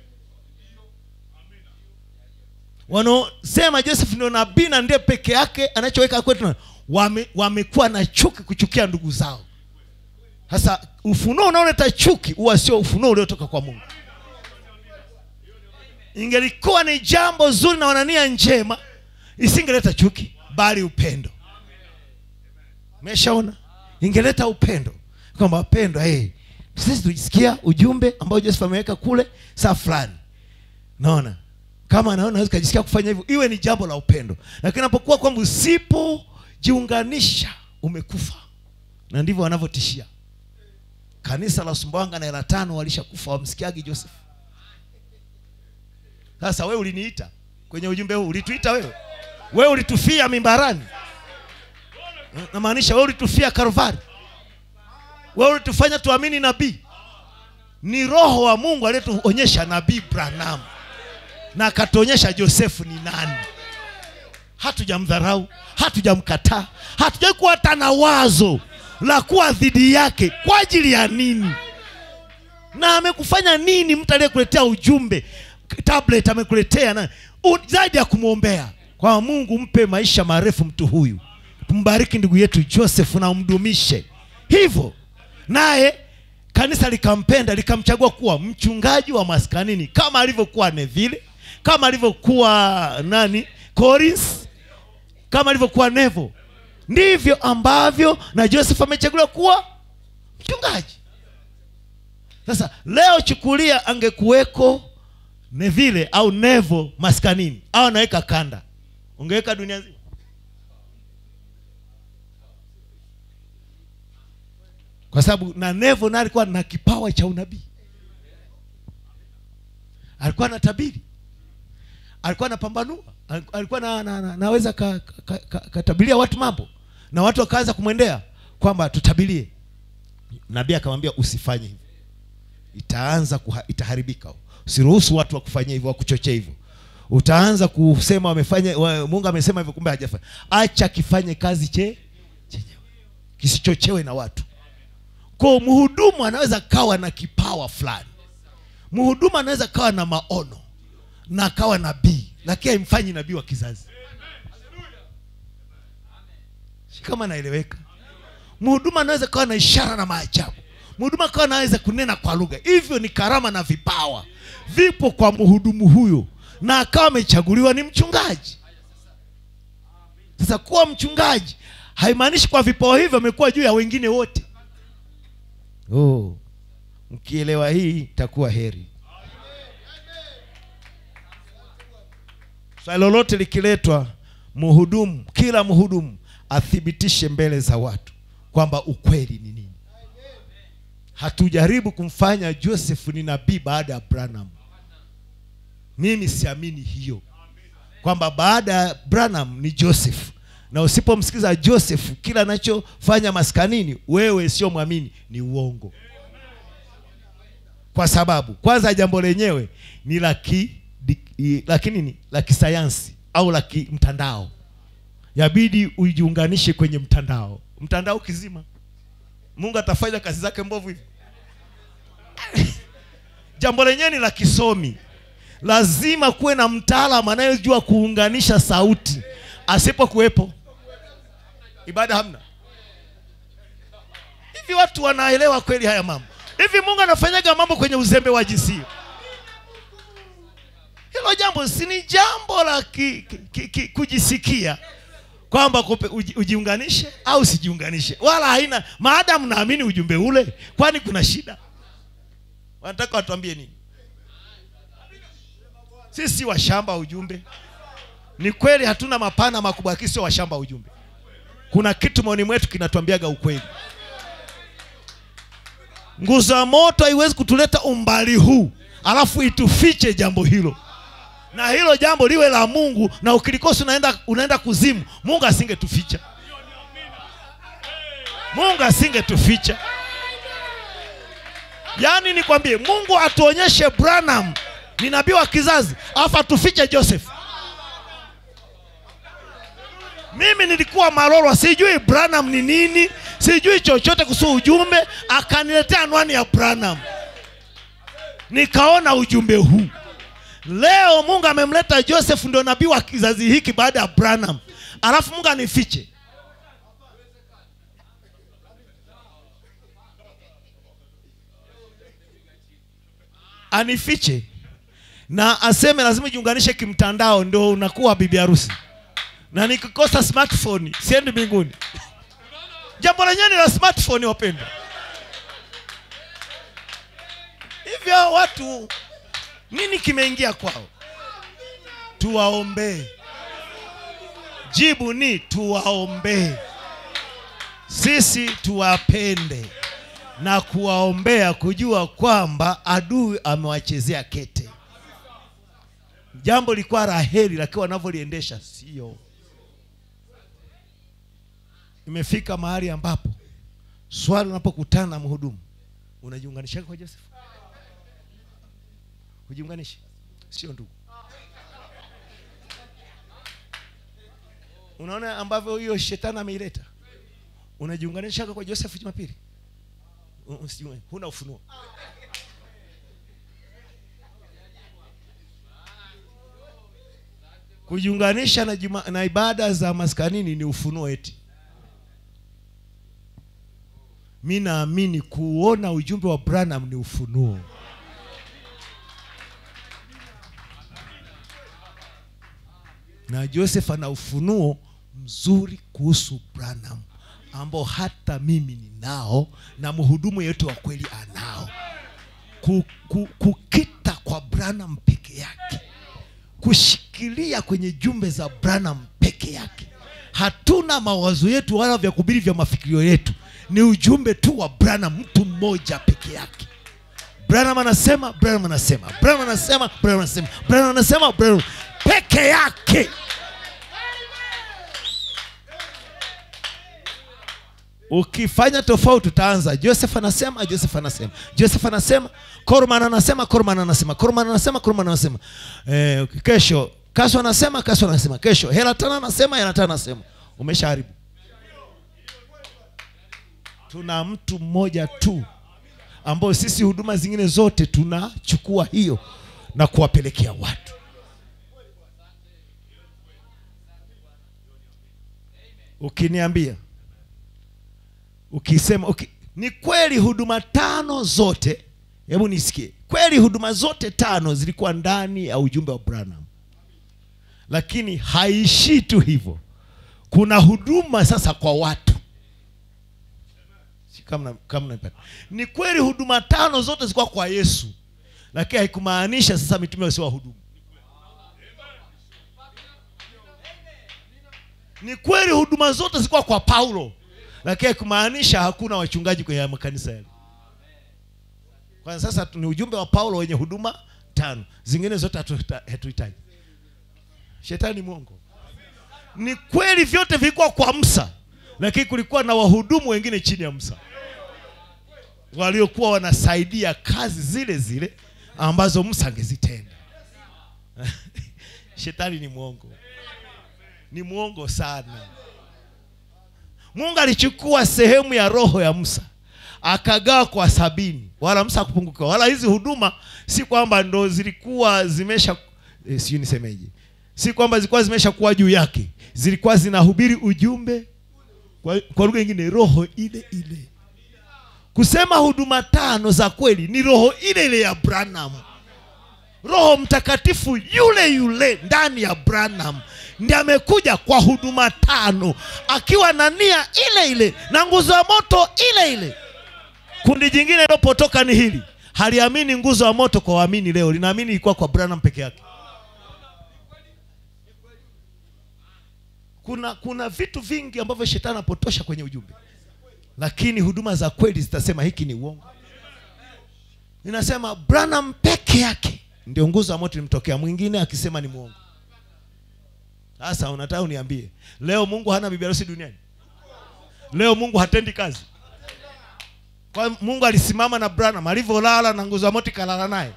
wanaosema joseph ndio nabii na ndiye peke yake anachoweka kwetu wame, wamekuwa na chuki kuchukia ndugu zao sasa ufunuo unaoleta chuki huwa sio ufunuo uliotoka kwa mungu ingelikuwa ni jambo zuri na wanania njema isingeleta chuki bali upendo meshaona ingeleta upendo kwamba wapendwa hey, sisi tulisikia ujumbe ambao joseph ameweka kule saa fulani naona kama anaona naweza kajisikia kufanya hivyo iwe ni jambo la upendo lakini napokuwa kwamba usipojiunganisha umekufa na ndivyo wanavyotishia kanisa la sumbawanga na hela tano walishakufa wamsikiagi joseph sasa wewe uliniita kwenye ujumbe huu ulituita wewe wewe ulitufia mimbarani namaanisha wewe ulitufia karvari wewe ulitufanya tuamini nabii ni roho wa mungu aliyetuonyesha nabii branam na akatuonyesha josefu ni nani hatujamdharau hatujamkataa hatujai kuwa hata na wazo la kuwa dhidi yake kwa ajili ya nini na amekufanya nini mtu aliyekuletea ujumbe tablet amekuletea na u- zaidi ya kumwombea kwa mungu mpe maisha marefu mtu huyu tumbariki ndugu yetu joseph na umdumishe hivyo naye kanisa likampenda likamchagua kuwa mchungaji wa maskanini kama alivyokuwa neville kama alivyokuwa nani Collins, kama alivyokuwa nevo ndivyo ambavyo na joseph amechaguliwa kuwa mchungaji sasa leo chukulia angekuweko neville au nevo maskanini au anaweka kanda ungeweka dunia nzima kwa sababu na nevo naye alikuwa na kipawa cha unabii alikuwa na tabiri alikuwa anapambanua Aliku- alikuwa na, na, na, naweza katabiria ka, ka, ka, katabiria watu mambo na watu wakaanza kumwendea kwamba tutabirie nabii akamwambia usifanye hivyo itaanza kuha, itaharibika usiruhusu watu wakufanyia hivyo wakuchochea hivyo utaanza kusema wamefanya wa, mungu amesema hivyo kumbe hajafanya acha kifanye kazi che chenyewe kisichochewe na watu kwa mhudumu anaweza kawa na kipawa fulani mhudumu anaweza kawa na maono na akawa nabii lakini haimfanyi nabii wa kizazi Si kama naeleweka mhudumu anaweza kawa na ishara na maajabu mhudumu akawa anaweza kunena kwa lugha hivyo ni karama na vipawa vipo kwa mhudumu huyo na akawa amechaguliwa ni mchungaji sasa kuwa mchungaji haimaanishi kwa vipawa hivyo amekuwa juu ya wengine wote oh. mkielewa hii itakuwa heri swali lolote likiletwa mhudumu kila mhudumu athibitishe mbele za watu kwamba ukweli ni nini hatujaribu kumfanya joseph ni nabii baada ya branham mimi siamini hiyo kwamba baada ya branham ni joseph na usipomsikiza joseph kila anachofanya maskanini wewe sio mwamini ni uongo kwa sababu kwanza jambo lenyewe ni la ki- di- i- la kinini la kisayansi au la kimtandao yabidi ujiunganishe kwenye mtandao mtandao kizima mungu atafanya kazi zake mbovu hivi jambo lenyewe ni la kisomi lazima kuwe na mtaalamu anayejua kuunganisha sauti asipokuwepo ibada hamna hivi watu wanaelewa kweli haya mambo hivi mungu anafanyaga mambo kwenye uzembe wa jinsia hilo jambo si ni jambo la ki, ki, ki, ki, kujisikia kwamba kupe- uji- ujiunganishe au sijiunganishe wala haina maadamu naamini ujumbe ule kwani kuna shida wanataka watuambie nini sisi washamba wa ujumbe ni kweli hatuna mapana makubwa lakini sio washamba wa ujumbe kuna kitu maoni mwetu kinatuambiaga ukweli nguzo ya moto haiwezi kutuleta umbali huu alafu itufiche jambo hilo na hilo jambo liwe la mungu na ukilikosa unaenda, unaenda kuzimu mungu asingetuficha mungu asingetuficha yaani nikwambie mungu atuonyeshe branham ni nabii wa kizazi alafu atufiche joseph mimi nilikuwa marorwa sijui branham ni nini sijui chochote kuhusu ujumbe akaniletea anwani ya branham nikaona ujumbe huu leo mungu amemleta joseph ndio nabii wa kizazi hiki baada ya branham alafu mungu anifiche anifiche na aseme lazima ujiunganishe kimtandao ndio unakuwa bibi harusi na nikikosa smartphone siendi mbinguni jambo lenyewe ni la smartphone wapendwa hivyo watu nini kimeingia kwao tuwaombee jibu ni tuwaombee sisi tuwapende na kuwaombea kujua kwamba adui amewachezea kete jambo likuwa raheri lakini wanavyoliendesha sio imefika mahali ambapo swali unapokutana na mhudumu unajiunganisha kwa joseph ujiunganishe sio ndugu unaona ambavyo hiyo shetani ameileta unajiunganisha kwa joseph jumapili U- usijiunga- huna ufunuo kujiunganisha na, juma, na ibada za maskanini ni ufunuo eti mi naamini kuona ujumbe wa branham ni ufunuo na joseph ana ufunuo mzuri kuhusu branham ambao hata mimi ninao na mhudumu yeyote wa kweli anao ku, ku, kukita kwa branham peke yake kushikilia kwenye jumbe za branham peke yake hatuna mawazo yetu wala vya kubiri vya mafikirio yetu ni ujumbe tu wa branham mtu mmoja peke yake branham anasema branham anasema branham anasema branham anasema branham anasema branham peke yake ukifanya tofauti utaanza joseph anasema joseph anasema joseph anasema korman anasema korman anasema korman anasema korman anasema eh, kesho kaso anasema kaso anasema kesho helatana anasema helatana anasema umeshaharibu tuna mtu mmoja tu ambao sisi huduma zingine zote tunachukua hiyo na kuwapelekea watu ukiniambia ukisema uki, ni kweli huduma tano zote hebu nisikie kweli huduma zote tano zilikuwa ndani ya ujumbe wa branham lakini haishii tu hivyo kuna huduma sasa kwa watu Si kama na- kama naipata. ni kweli huduma tano zote zilikuwa kwa yesu lakini haikumaanisha sasa mitume wasiwa wahudumu ni kweli huduma zote zilikuwa kwa paulo lakini haikumaanisha hakuna wachungaji kwenye makanisa yale kwa sasa tu- ni ujumbe wa paulo wenye huduma tano zingine zote hatuhita- hatuhitaji shetani mwongo ni kweli vyote vilikuwa kwa msa lakini kulikuwa na wahudumu wengine chini ya msa waliokuwa wanasaidia kazi zile zile ambazo msa angezitenda shetani ni mwongo ni mwongo sana mungu alichukua sehemu ya roho ya musa akagawa kwa sabini wala musa akupungukiwa wala hizi huduma si kwamba ndo zilikuwa zimesha e, sijui nisemeje si kwamba zilikuwa zimesha kuwa juu yake zilikuwa zinahubiri ujumbe kwa, kwa lugha nyingine roho ile ile kusema huduma tano za kweli ni roho ile ile ya branham roho mtakatifu yule yule ndani ya branham ndi amekuja kwa huduma tano akiwa na nia ile ile na nguzo ya moto ile ile kundi jingine lilopotoka ni hili haliamini nguzo ya moto kwa waamini leo linaamini ilikuwa kwa branham peke yake kuna kuna vitu vingi ambavyo shetani anapotosha kwenye ujumbe lakini huduma za kweli zitasema hiki ni uongo ninasema branham peke yake ndio nguzo ya moto ilimtokea mwingine akisema ni mwongo sasa unataka uniambie leo mungu hana bibi harusi duniani leo mungu hatendi kazi kwa mungu alisimama na branham alivyolala na nguzo ya moto ikalala naye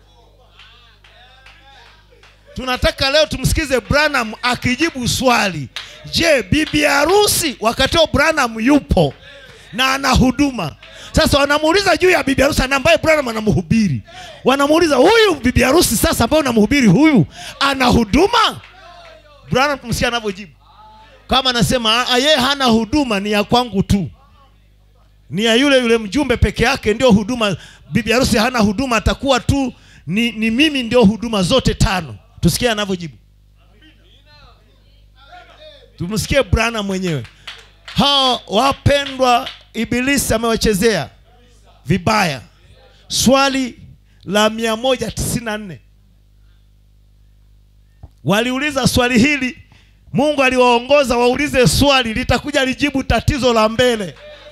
tunataka leo tumsikize branham akijibu swali je bibi harusi wakati huo branham yupo na ana huduma sasa wanamuuliza juu ya bibi harusi na ambaye branham anamhubiri wanamuuliza huyu bibi harusi sasa ambaye unamhubiri huyu ana huduma branham msikia anavyojibu kama anasema "Ah, yeye hana huduma ni ya kwangu tu ni ya yule yule mjumbe peke yake ndio huduma bibi harusi hana huduma atakuwa tu ni, ni mimi ndio huduma zote tano tusikie anavyojibu tumsikie brana mwenyewe hao wapendwa ibilisi amewachezea vibaya swali la 194 waliuliza swali hili mungu aliwaongoza waulize swali litakuja lijibu tatizo la mbele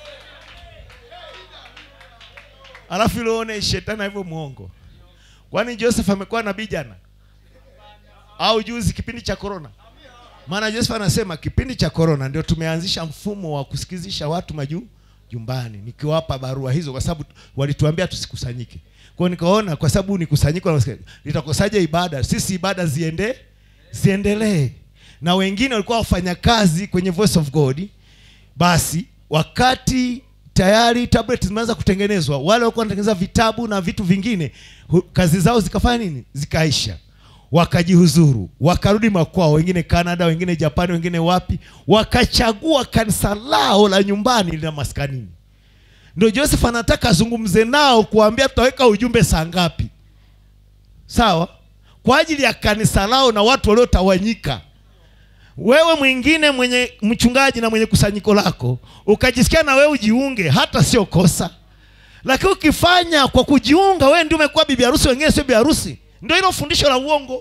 alafu ilione shetani hivyo mwongo kwani joseph amekuwa nabii jana au juzi kipindi cha korona maana joseph anasema kipindi cha korona ndio tumeanzisha mfumo wa kusikizisha watu majuu jumbani nikiwapa barua hizo kwa sababu walituambia tusikusanyike kwao nikaona kwa sababu ni kusanyiko la wasikia- litakosaje ibada sisi ibada ziende ziendelee na wengine walikuwa wafanyakazi kwenye voice of god basi wakati tayari tablet zimeanza kutengenezwa wale walikuwa wanatengeneza vitabu na vitu vingine hu- kazi zao zikafanya nini zikaisha wakajihuzuru wakarudi makwao wengine canada wengine japani wengine wapi wakachagua kanisa lao la nyumbani la maskanini ndio joseph anataka azungumze nao kuambia tutaweka ujumbe saa ngapi sawa kwa ajili ya kanisa lao na watu waliotawanyika wewe mwingine mwenye mchungaji na mwenye kusanyiko lako ukajisikia na wewe ujiunge hata sio kosa lakini ukifanya kwa kujiunga wewe ndio umekuwa bibi harusi wengine sio bibi harusi ndio hilo fundisho la uongo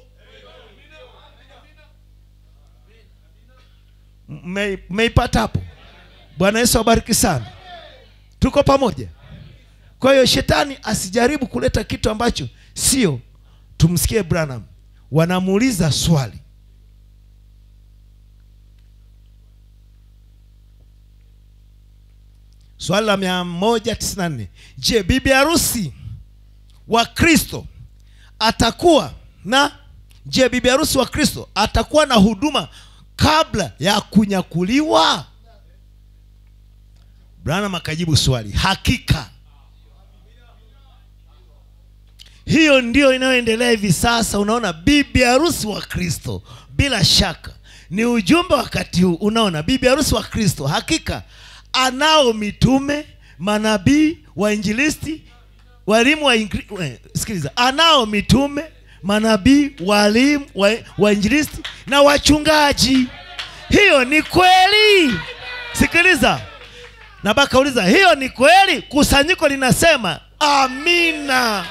Mme- mmeipata hapo bwana yesu abariki sana tuko pamoja kwa hiyo shetani asijaribu kuleta kitu ambacho sio tumsikie branham wanamuuliza swali swali la 194 je bibi harusi wa kristo atakuwa na je bibi harusi wa kristo atakuwa na huduma kabla ya kunyakuliwa branham akajibu swali hakika hiyo ndio inayoendelea hivi sasa unaona bibi harusi wa kristo bila shaka ni ujumbe wakati huu unaona bibi harusi wa kristo hakika anao mitume manabii wainjilisti walimu wa ingri- eh, sikiliza anao mitume manabii walimu wa- wainjilisti na wachungaji hiyo ni kweli sikiliza na baka uliza hiyo ni kweli kusanyiko linasema amina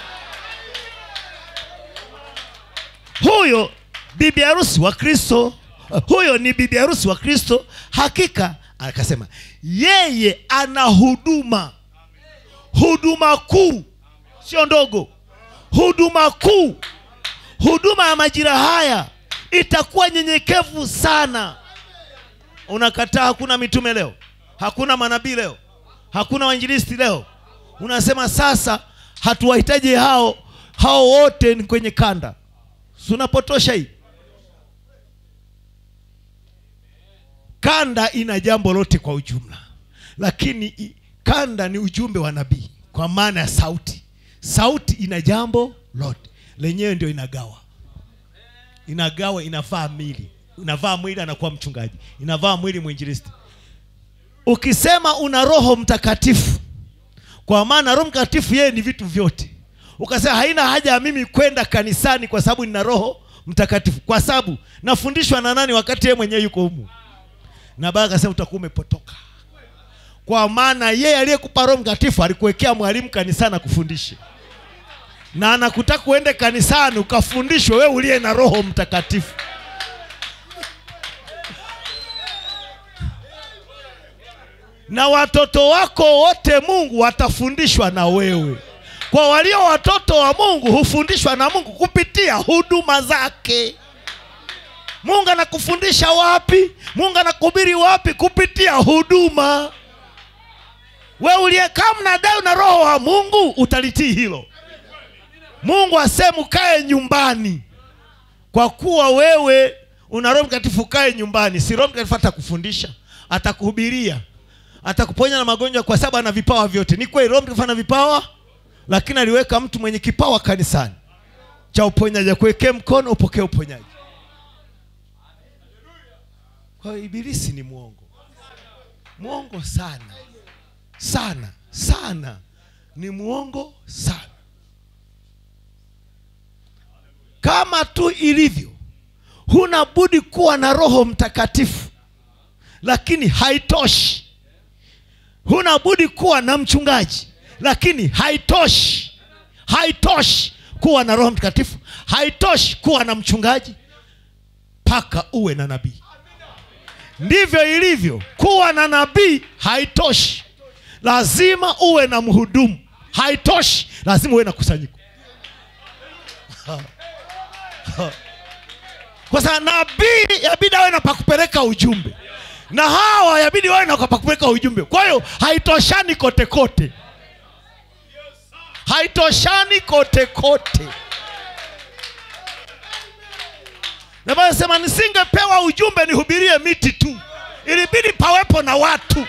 huyo bibi harusi wa kristo huyo ni bibi harusi wa kristo hakika akasema yeye ana huduma huduma kuu sio ndogo huduma kuu huduma ya majira haya itakuwa nyenyekevu sana unakataa hakuna mitume leo hakuna manabii leo hakuna wainjilisti leo unasema sasa hatuwahitaji hao hao wote ni kwenye kanda Si unapotosha hii kanda ina jambo lote kwa ujumla lakini i- kanda ni ujumbe wa nabii kwa maana ya sauti sauti ina jambo lote lenyewe ndio inagawa inagawa inavaa mili inavaa mwili anakuwa mchungaji inavaa mwili mwinjilisti ukisema una roho mtakatifu kwa maana roho mtakatifu yeye ni vitu vyote ukasema haina haja ya mimi kwenda kanisani kwa sababu nina roho mtakatifu kwa sababu nafundishwa na nani wakati yeye mwenyewe yuko humu na baba akasema utakuwa umepotoka kwa maana yeye aliyekupa roho mtakatifu alikuwekea mwalimu kanisani akufundishe na anakutaka uende kanisani ukafundishwe wewe uliye na roho mtakatifu na watoto wako wote mungu watafundishwa na wewe kwa walio watoto wa mungu hufundishwa na mungu kupitia huduma zake mungu anakufundisha wapi mungu anakuhubiri wapi kupitia huduma we uliyekaa mnadai na roho wa mungu utalitii hilo mungu aseme ukae nyumbani kwa kuwa wewe una roho mtakatifu ukae nyumbani si roho mtakatifu atakufundisha atakuhubiria atakuponya na magonjwa kwa sababu ana vipawa vyote ni kweli roho mtakatifu ana vipawa lakini aliweka mtu mwenye kipawa kanisani cha uponyaji akuwekee mkono upokee uponyaji kwa hiyo ibilisi ni mwongo mwongo sana sana sana ni mwongo sana kama tu ilivyo huna budi kuwa na roho mtakatifu lakini haitoshi huna budi kuwa na mchungaji lakini haitoshi haitoshi kuwa na roho mtakatifu haitoshi kuwa na mchungaji mpaka uwe na nabii ndivyo ilivyo kuwa na nabii haitoshi lazima uwe na mhudumu haitoshi lazima uwe na kusanyiko kwa sababu nabii yabidi awe na pakupeleka ujumbe na hawa yabidi wawe na pakupeleka ujumbe kwa hiyo haitoshani kote kote haitoshani kote kote na Biblia inasema nisingepewa ujumbe nihubirie miti tu ilibidi pawepo na watu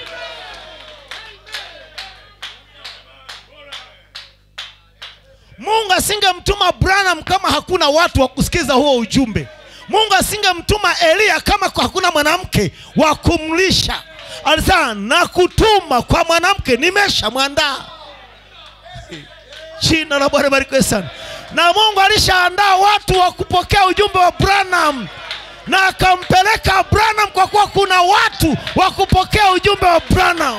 mungu asingemtuma branham kama hakuna watu wa kusikiza huo ujumbe mungu asingemtuma eliya kama hakuna mwanamke wa kumlisha alisema na kutuma kwa mwanamke nimeshamwandaa jina la bwana barikiwe sana na mungu alishaandaa watu wa kupokea ujumbe wa branham na akampeleka branham kwa kuwa kuna watu wa kupokea ujumbe wa branham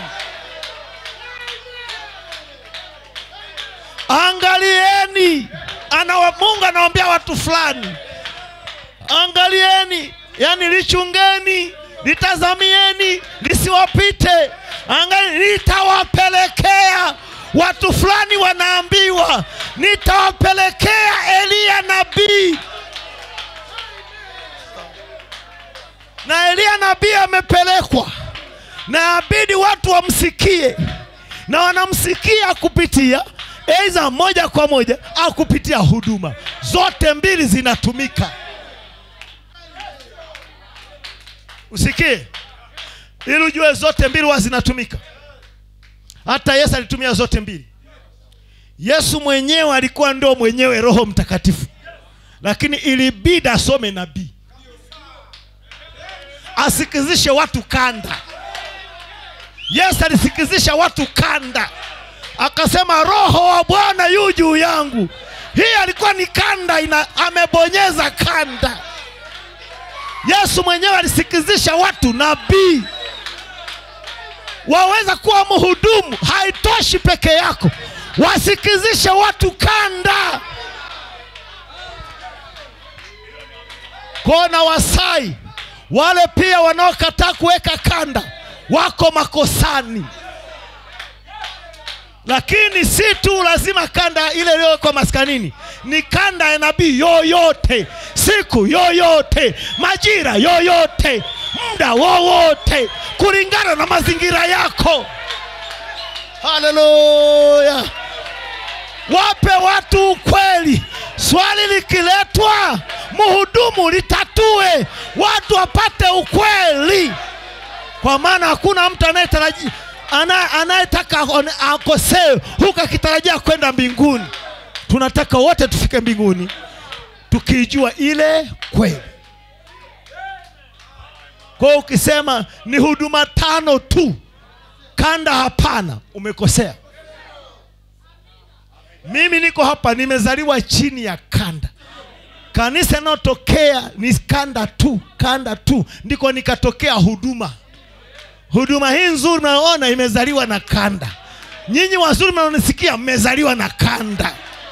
angalieni Anawa, mungu anawambia watu fulani angalieni yani lichungeni litazamieni lisiwapite angali nitawapelekea watu fulani wanaambiwa nitawapelekea eliya nabii na eliya nabii amepelekwa na abidi watu wamsikie na wanamsikia kupitia aidha moja kwa moja au kupitia huduma zote mbili zinatumika usikie ili ujue zote mbili huwa zinatumika hata yesu alitumia zote mbili yesu mwenyewe alikuwa ndo mwenyewe roho mtakatifu lakini ilibidi asome nabii asikizishe watu kanda yesu alisikizisha watu kanda akasema roho wa bwana yu juu yangu hii alikuwa ni kanda ina, amebonyeza kanda yesu mwenyewe alisikizisha watu nabii waweza kuwa mhudumu haitoshi peke yako wasikizishe watu kanda kona wasai wale pia wanaokataa kuweka kanda wako makosani lakini si tu lazima kanda ile iliyowekwa maskanini ni kanda ya nabii yoyote siku yoyote majira yoyote muda wowote kulingana na mazingira yako haleluya wape watu ukweli swali likiletwa mhudumu litatue watu wapate ukweli kwa maana hakuna mtu anayetarajia ana- anayetaka aone- akosewe huku akitarajia kwenda mbinguni tunataka wote tufike mbinguni tukijua ile kweli kwa hiyo ukisema ni huduma tano tu kanda hapana umekosea mimi niko hapa nimezaliwa chini ya kanda kanisa inayotokea ni kanda tu kanda tu ndiko nikatokea huduma huduma hii nzuri mnayoona imezaliwa na kanda nyinyi wazuri mnaonisikia mmezaliwa na kanda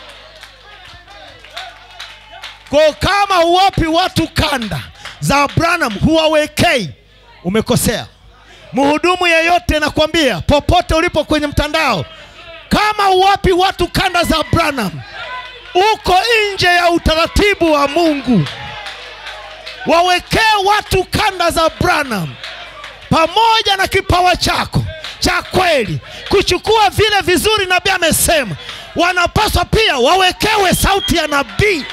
kwa kama huwapi watu kanda za branham huwawekei umekosea mhudumu yeyote nakwambia popote ulipo kwenye mtandao kama huwapi watu kanda za branham uko nje ya utaratibu wa mungu wawekee watu kanda za branham pamoja na kipawa chako cha kweli kuchukua vile vizuri nabii amesema wanapaswa pia wawekewe sauti ya nabii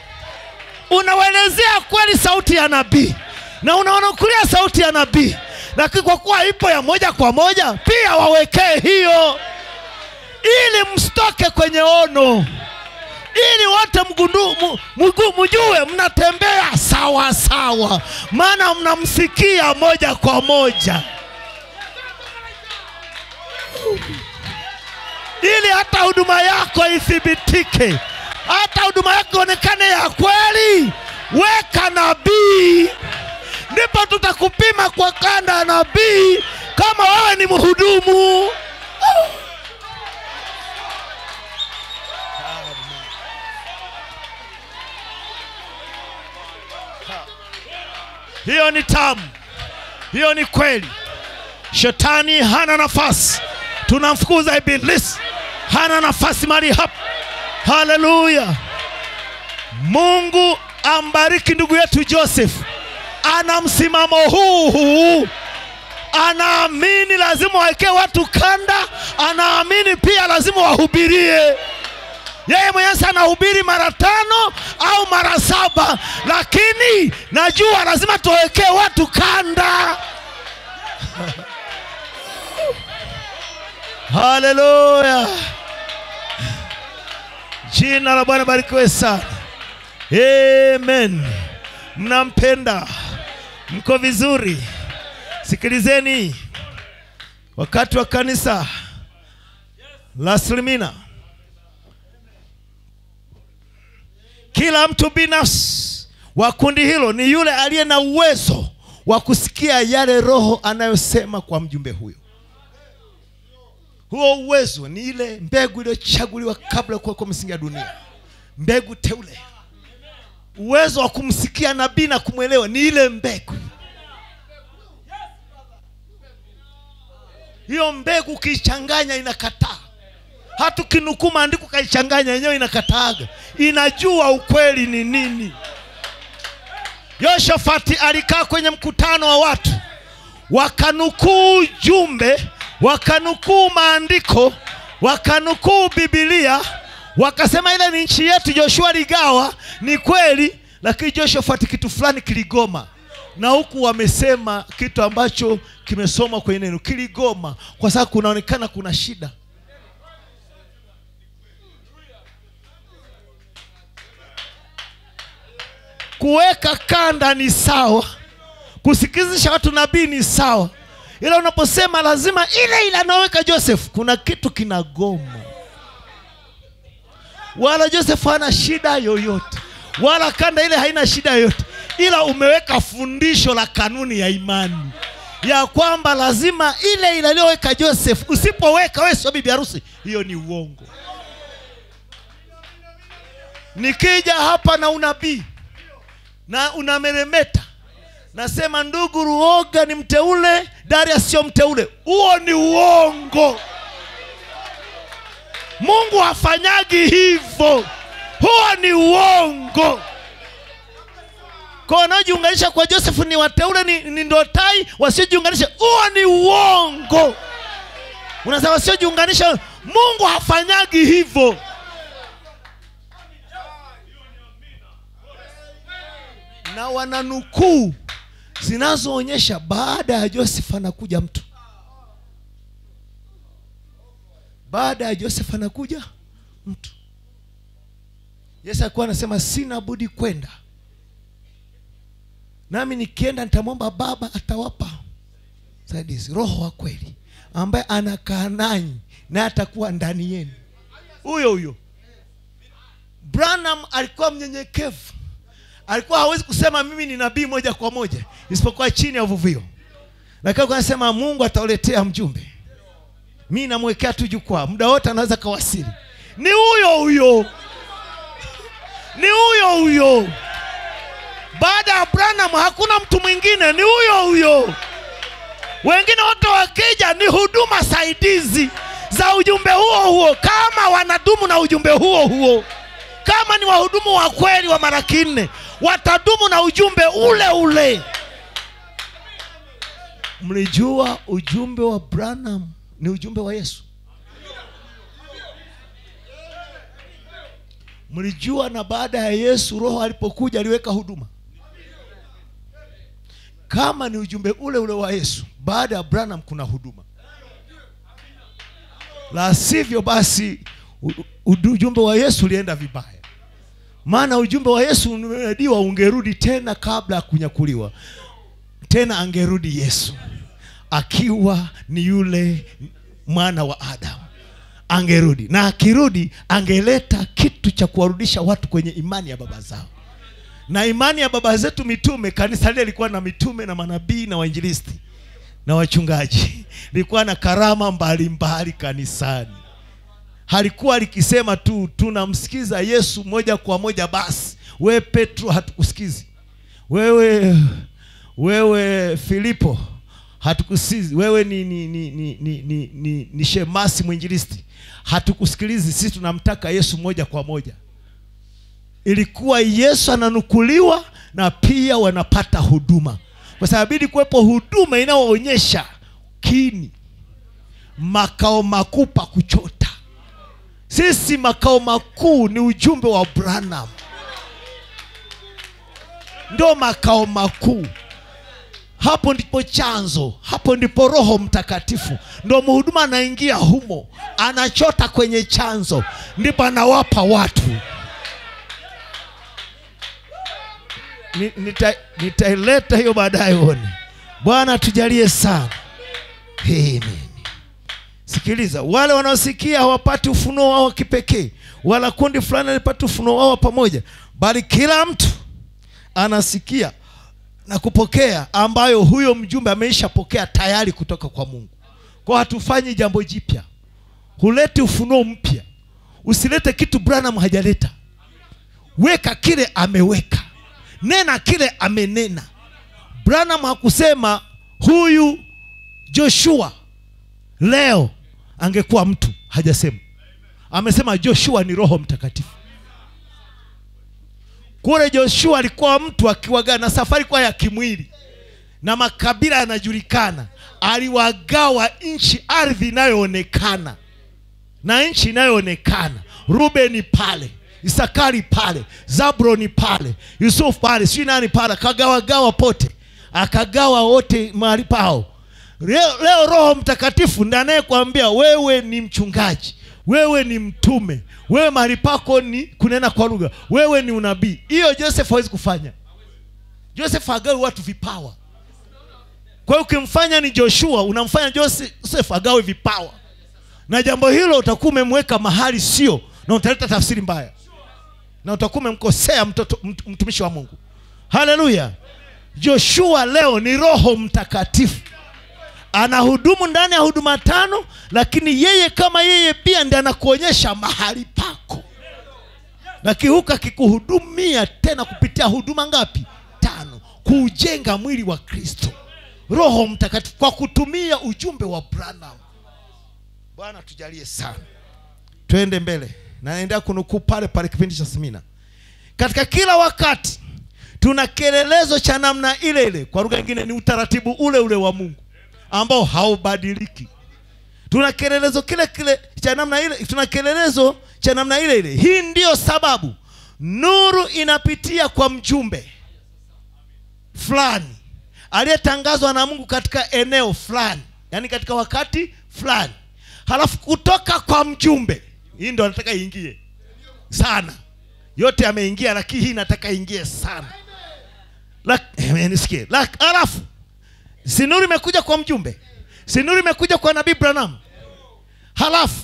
unawaelezea kweli sauti ya nabii na unaonukulia sauti ya nabii lakini kwa kuwa ipo ya moja kwa moja pia wawekee hiyo ili msitoke kwenye ono ili wote mgundu, mu, mugu, mjue mnatembea sawa sawa maana mnamsikia moja kwa moja ili hata huduma yako ithibitike hata huduma yako ionekane ya kweli weka nabii ndipo tutakupima kwa kanda ya nabii kama wewe ni mhudumu hiyo ni tamu hiyo ni kweli shetani hana nafasi tunamfukuza ibilisi hana nafasi mali hapa haleluya mungu ambariki ndugu yetu joseph ana msimamo huu huu anaamini lazima wawekee watu kanda anaamini pia lazima wahubirie yeye mwenyewe si anahubiri mara tano au mara saba lakini najua lazima tuwawekee watu kanda haleluya jina la bwana barikiwe sana amen mnampenda mko vizuri sikilizeni wakati wa kanisa la slimina kila mtu binafsi wa kundi hilo ni yule aliye na uwezo wa kusikia yale roho anayosema kwa mjumbe huyo huo uwezo ni ile mbegu iliyochaguliwa kabla ya kuwekwa misingi ya dunia mbegu teule uwezo wa kumsikia nabii na kumwelewa ni ile mbegu hiyo mbegu ukiichanganya inakataa hata ukinukuu maandiko ukaichanganya yenyewe inakataaga inajua ukweli ni nini yoshafati alikaa kwenye mkutano wa watu wakanukuu jumbe wakanukuu maandiko wakanukuu bibilia wakasema ile ni nchi yetu joshua ligawa ni kweli lakini joshafati kitu fulani kiligoma na huku wamesema kitu ambacho kimesomwa kwenye neno kiligoma kwa sababu kunaonekana kuna shida kuweka kanda ni sawa kusikizisha watu nabii ni sawa ila unaposema lazima ile ile anaweka joseph kuna kitu kinagoma wala joseph hana shida yoyote wala kanda ile haina shida yoyote ila umeweka fundisho la kanuni ya imani ya kwamba lazima ile ile aliyoweka joseph usipoweka wewe sio bibi harusi hiyo ni uongo nikija hapa na unabii na unameremeta nasema ndugu ruoga ni mteule daria sio mteule huo ni uongo mungu hafanyagi hivyo huo ni uongo kwa wanaojiunganisha kwa josefu ni wateule ni, ni ndotai wasiojiunganisha huo ni uongo unasema wasiojiunganisha mungu hafanyagi hivyo na wananukuu zinazoonyesha baada ya joseph anakuja mtu baada ya joseph anakuja mtu yesu alikuwa anasema sina budi kwenda nami nikienda nitamwomba baba atawapa saidizi roho wa kweli ambaye anakaa nanyi naye atakuwa ndani yenu huyo huyo branham alikuwa mnyenyekevu alikuwa hawezi kusema mimi ni nabii moja kwa moja isipokuwa chini ya uvuvio lakini alikuwa anasema mungu atauletea mjumbe mi namwekea tu jukwaa muda wote anaweza kawasili ni huyo huyo ni huyo huyo baada ya branham hakuna mtu mwingine ni huyo huyo wengine wote wakija ni huduma saidizi za ujumbe huo huo kama wanadumu na ujumbe huo huo kama ni wahudumu wa kweli wa mara kinne watadumu na ujumbe ule ule mlijua ujumbe wa branham ni ujumbe wa yesu mlijua na baada ya yesu roho alipokuja aliweka huduma kama ni ujumbe ule ule wa yesu baada ya branham kuna huduma la sivyo basi u- u- ujumbe wa yesu ulienda vibaya maana ujumbe wa yesu umediwa ungerudi tena kabla ya kunyakuliwa tena angerudi yesu akiwa ni yule mwana wa adamu angerudi na akirudi angeleta kitu cha kuwarudisha watu kwenye imani ya baba zao na imani ya baba zetu mitume kanisa lile lilikuwa na mitume na manabii na wainjilisti na wachungaji lilikuwa na karama mbalimbali kanisani halikuwa likisema tu tunamsikiza yesu moja kwa moja basi wewe petro hatukusikizi wewe wewe filipo hatukusikizi wewe ni ni ni ni, ni, ni, ni, ni shemasi mwinjilisti hatukusikilizi sisi tunamtaka yesu moja kwa moja ilikuwa yesu ananukuliwa na pia wanapata huduma kwa sababu ili kuwepo huduma inayoonyesha kini makao makuu pa kuchota sisi makao makuu ni ujumbe wa branham ndio makao makuu hapo ndipo chanzo hapo ndipo roho mtakatifu ndo mhuduma anaingia humo anachota kwenye chanzo ndipo anawapa watu Ni- nita- nitaileta hiyo baadaye uone bwana tujalie sana Amen. sikiliza wale wanaosikia hawapati ufunuo wao wa kipekee wala kundi fulani alipata ufunuo wao wa pamoja bali kila mtu anasikia na kupokea ambayo huyo mjumbe ameishapokea tayari kutoka kwa mungu kwa hatufanyi jambo jipya huleti ufunuo mpya usilete kitu branham hajaleta weka kile ameweka nena kile amenena branham hakusema huyu joshua leo angekuwa mtu hajasema amesema joshua ni roho mtakatifu kule joshua alikuwa mtu akiwagaa na safari kwa ya kimwili na makabila yanajulikana aliwagawa nchi ardhi inayoonekana na nchi inayoonekana rubeni pale isakari pale zabroni pale yusufu pale sijui nani pale akagawagawa pote akagawa wote mahali pao leo, leo roho mtakatifu ndi anayekwambia wewe ni mchungaji wewe ni mtume wewe mahali pako ni kunena kwa lugha wewe ni unabii hiyo joseph hawezi kufanya joseph agawi watu vipawa kwa hiyo ukimfanya ni joshua unamfanya joseph agawe vipawa na jambo hilo utakuwa umemweka mahali sio na utaleta tafsiri mbaya na utakuwa umemkosea mtoto mt- mtumishi wa mungu haleluya joshua leo ni roho mtakatifu anahudumu ndani ya huduma tano lakini yeye kama yeye pia ndi anakuonyesha mahali pako na kihuka kikuhudumia tena kupitia huduma ngapi tano kuujenga mwili wa kristo roho mtakatifu kwa kutumia ujumbe wa branham bwana tujalie sana twende mbele na naendelea kunukuu pale pale kipindi cha semina katika kila wakati tuna kielelezo cha namna ile ile kwa lugha nyingine ni utaratibu ule ule wa mungu ambao haubadiliki tuna kielelezo kile kile cha namna ile tuna kielelezo cha namna ile ile hii ndiyo sababu nuru inapitia kwa mjumbe fulani aliyetangazwa na mungu katika eneo fulani yaani katika wakati fulani halafu kutoka kwa mjumbe hii ndo anataka iingie sana yote ameingia lakini hii nataka iingie sana Lak- eh, nisikie Lak- halafu sinuru imekuja kwa mjumbe sinuru imekuja kwa nabii branham halafu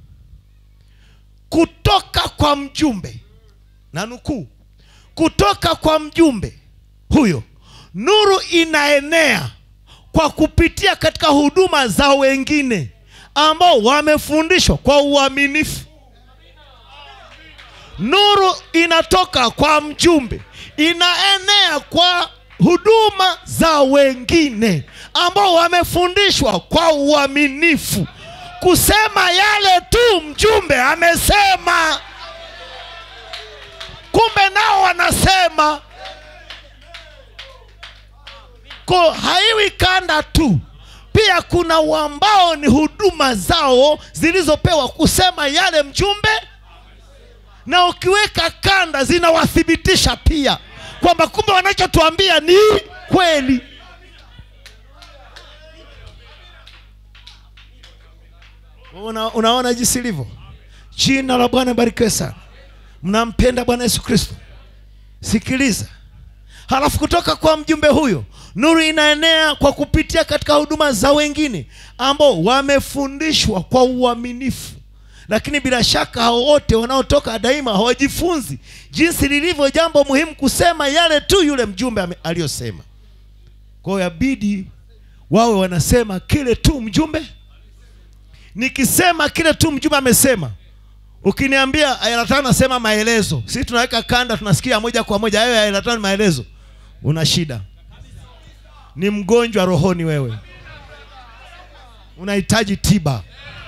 kutoka kwa mjumbe na nukuu kutoka kwa mjumbe huyo nuru inaenea kwa kupitia katika huduma za wengine ambao wamefundishwa kwa uaminifu nuru inatoka kwa mjumbe inaenea kwa huduma za wengine ambao wamefundishwa kwa uaminifu kusema yale tu mjumbe amesema kumbe nao wanasema ko haiwi kanda tu pia kuna ambao ni huduma zao zilizopewa kusema yale mjumbe na ukiweka kanda zinawathibitisha pia kwamba kumbe wanachotuambia ni kweli Una, unaona jinsi ilivyo jina la bwana barikiwe sana mnampenda bwana yesu kristo sikiliza halafu kutoka kwa mjumbe huyo nuru inaenea kwa kupitia katika huduma za wengine ambao wamefundishwa kwa uaminifu lakini bila shaka hao wote wanaotoka daima hawajifunzi jinsi lilivyo jambo muhimu kusema yale tu yule mjumbe ame- aliyosema kwa hiyo yabidi wawe wanasema kile tu mjumbe nikisema kile tu mjumbe amesema ukiniambia aya la tano nasema maelezo sisi tunaweka kanda tunasikia moja kwa moja hayo aya la tano ni maelezo una shida ni mgonjwa rohoni wewe unahitaji tiba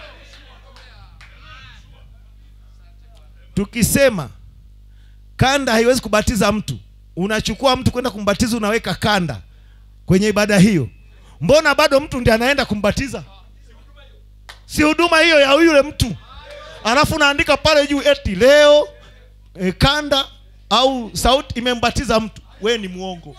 tukisema kanda haiwezi kubatiza mtu unachukua mtu kwenda kumbatiza unaweka kanda kwenye ibada hiyo mbona bado mtu ndiye anaenda kumbatiza si huduma hiyo ya yule mtu alafu naandika pale juu eti leo e, kanda au sauti imembatiza mtu we ni mwongo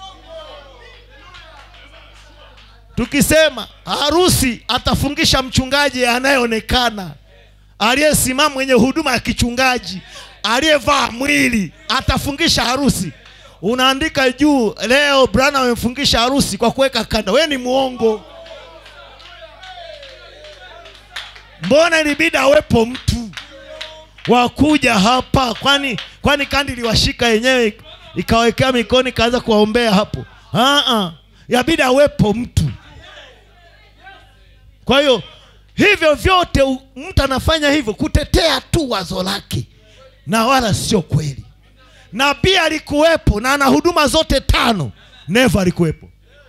tukisema harusi atafungisha mchungaji anayeonekana aliyesimama mwenye huduma ya kichungaji aliyevaa mwili atafungisha harusi unaandika juu leo brana amemfungisha harusi kwa kuweka kanda we ni mwongo mbona ilibidi awepo mtu wakuja hapa kwani kwani kandi iliwashika yenyewe ikawekea mikono ikaanza kuwaombea hapo Aa, yabidi awepo mtu kwa hiyo hivyo vyote u- mtu anafanya hivyo kutetea tu wazo lake na wala sio kweli nabii alikuwepo na ana huduma zote tano neva alikuwepo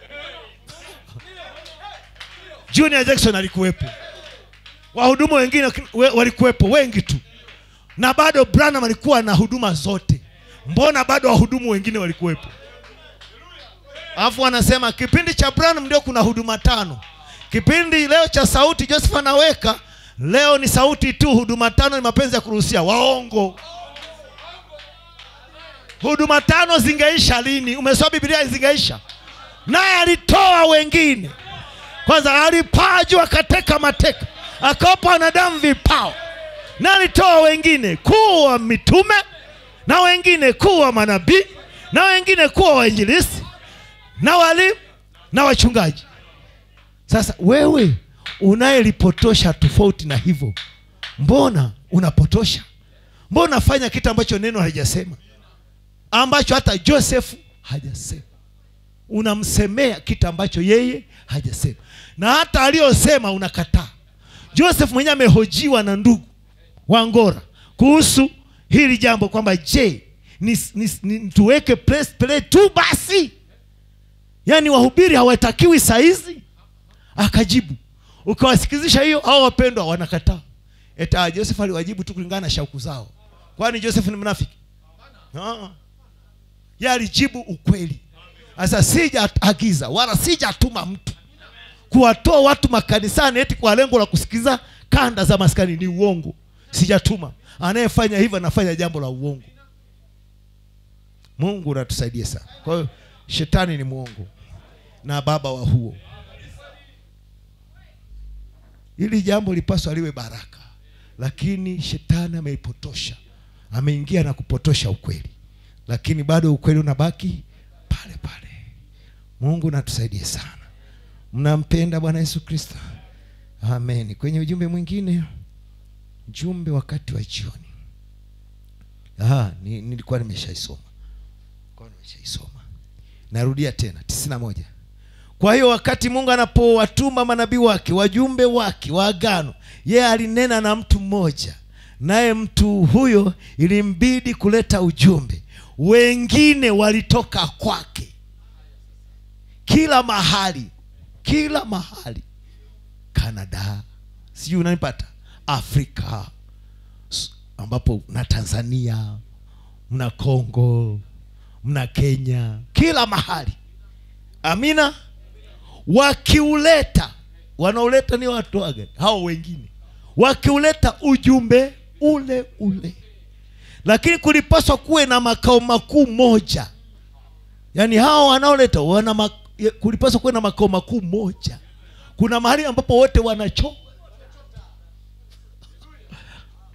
junior jackson alikuwepo wahudumu wengine we- walikuwepo wengi tu na bado branham alikuwa na huduma zote mbona bado wahudumu wengine walikuwepo alafu wanasema kipindi cha branham ndio kuna huduma tano kipindi leo cha sauti joseph anaweka leo ni sauti tu huduma tano ni mapenzi ya kuruhusia waongo huduma tano zingeisha lini umesoma biblia zingeisha naye alitoa wengine kwanza alipaa juu akateka mateka akawapa wanadamu vipawa na alitoa wengine kuwa mitume na wengine kuwa manabii na wengine kuwa wainjilisi na walimu na wachungaji sasa wewe unayelipotosha tofauti na hivyo mbona unapotosha mbona unafanya kitu ambacho neno halijasema ambacho hata joseph hajasema unamsemea kitu ambacho yeye hajasema na hata aliyosema unakataa joseph mwenyewe amehojiwa na ndugu wa ngora kuhusu hili jambo kwamba je ni, ni, ni, tuweke press play tu basi yaani wahubiri hawatakiwi saizi akajibu ukiwasikizisha hiyo au wapendwa wanakataa eta joseph aliwajibu tu kulingana na shauku zao kwani joseph ni mnafiki Ah. ye alijibu ukweli sasa sijaagiza wala sijatuma mtu kuwatoa watu makanisani eti kwa lengo la kusikiza kanda za maskani ni uongo sijatuma anayefanya hivyo anafanya jambo la uongo mungu natusaidie sana kwa hiyo shetani ni mwongo na baba wa huo ili jambo lipaswa liwe baraka lakini shetani ameipotosha ameingia na kupotosha ukweli lakini bado ukweli unabaki pale pale mungu natusaidie sana mnampenda bwana yesu kristo amen kwenye ujumbe mwingine jumbe wakati wa jioni Aha, ni, nilikuwa nimeshaisoma Nilikuwa nimeshaisoma narudia tena tisini na moja kwa hiyo wakati mungu anapowatuma manabii wake wajumbe wake wa agano yeye alinena na mtu mmoja naye mtu huyo ilimbidi kuleta ujumbe wengine walitoka kwake kila mahali kila mahali canada sijui unanipata afrika s- ambapo mna tanzania mna congo mna kenya kila mahali amina wakiuleta wanauleta ni watu wagani hao wengine wakiuleta ujumbe ule ule lakini kulipaswa kuwe na makao makuu moja yaani hao wanaoleta wana mak- ya- kulipaswa kuwe na makao makuu moja kuna mahali ambapo wote wanacho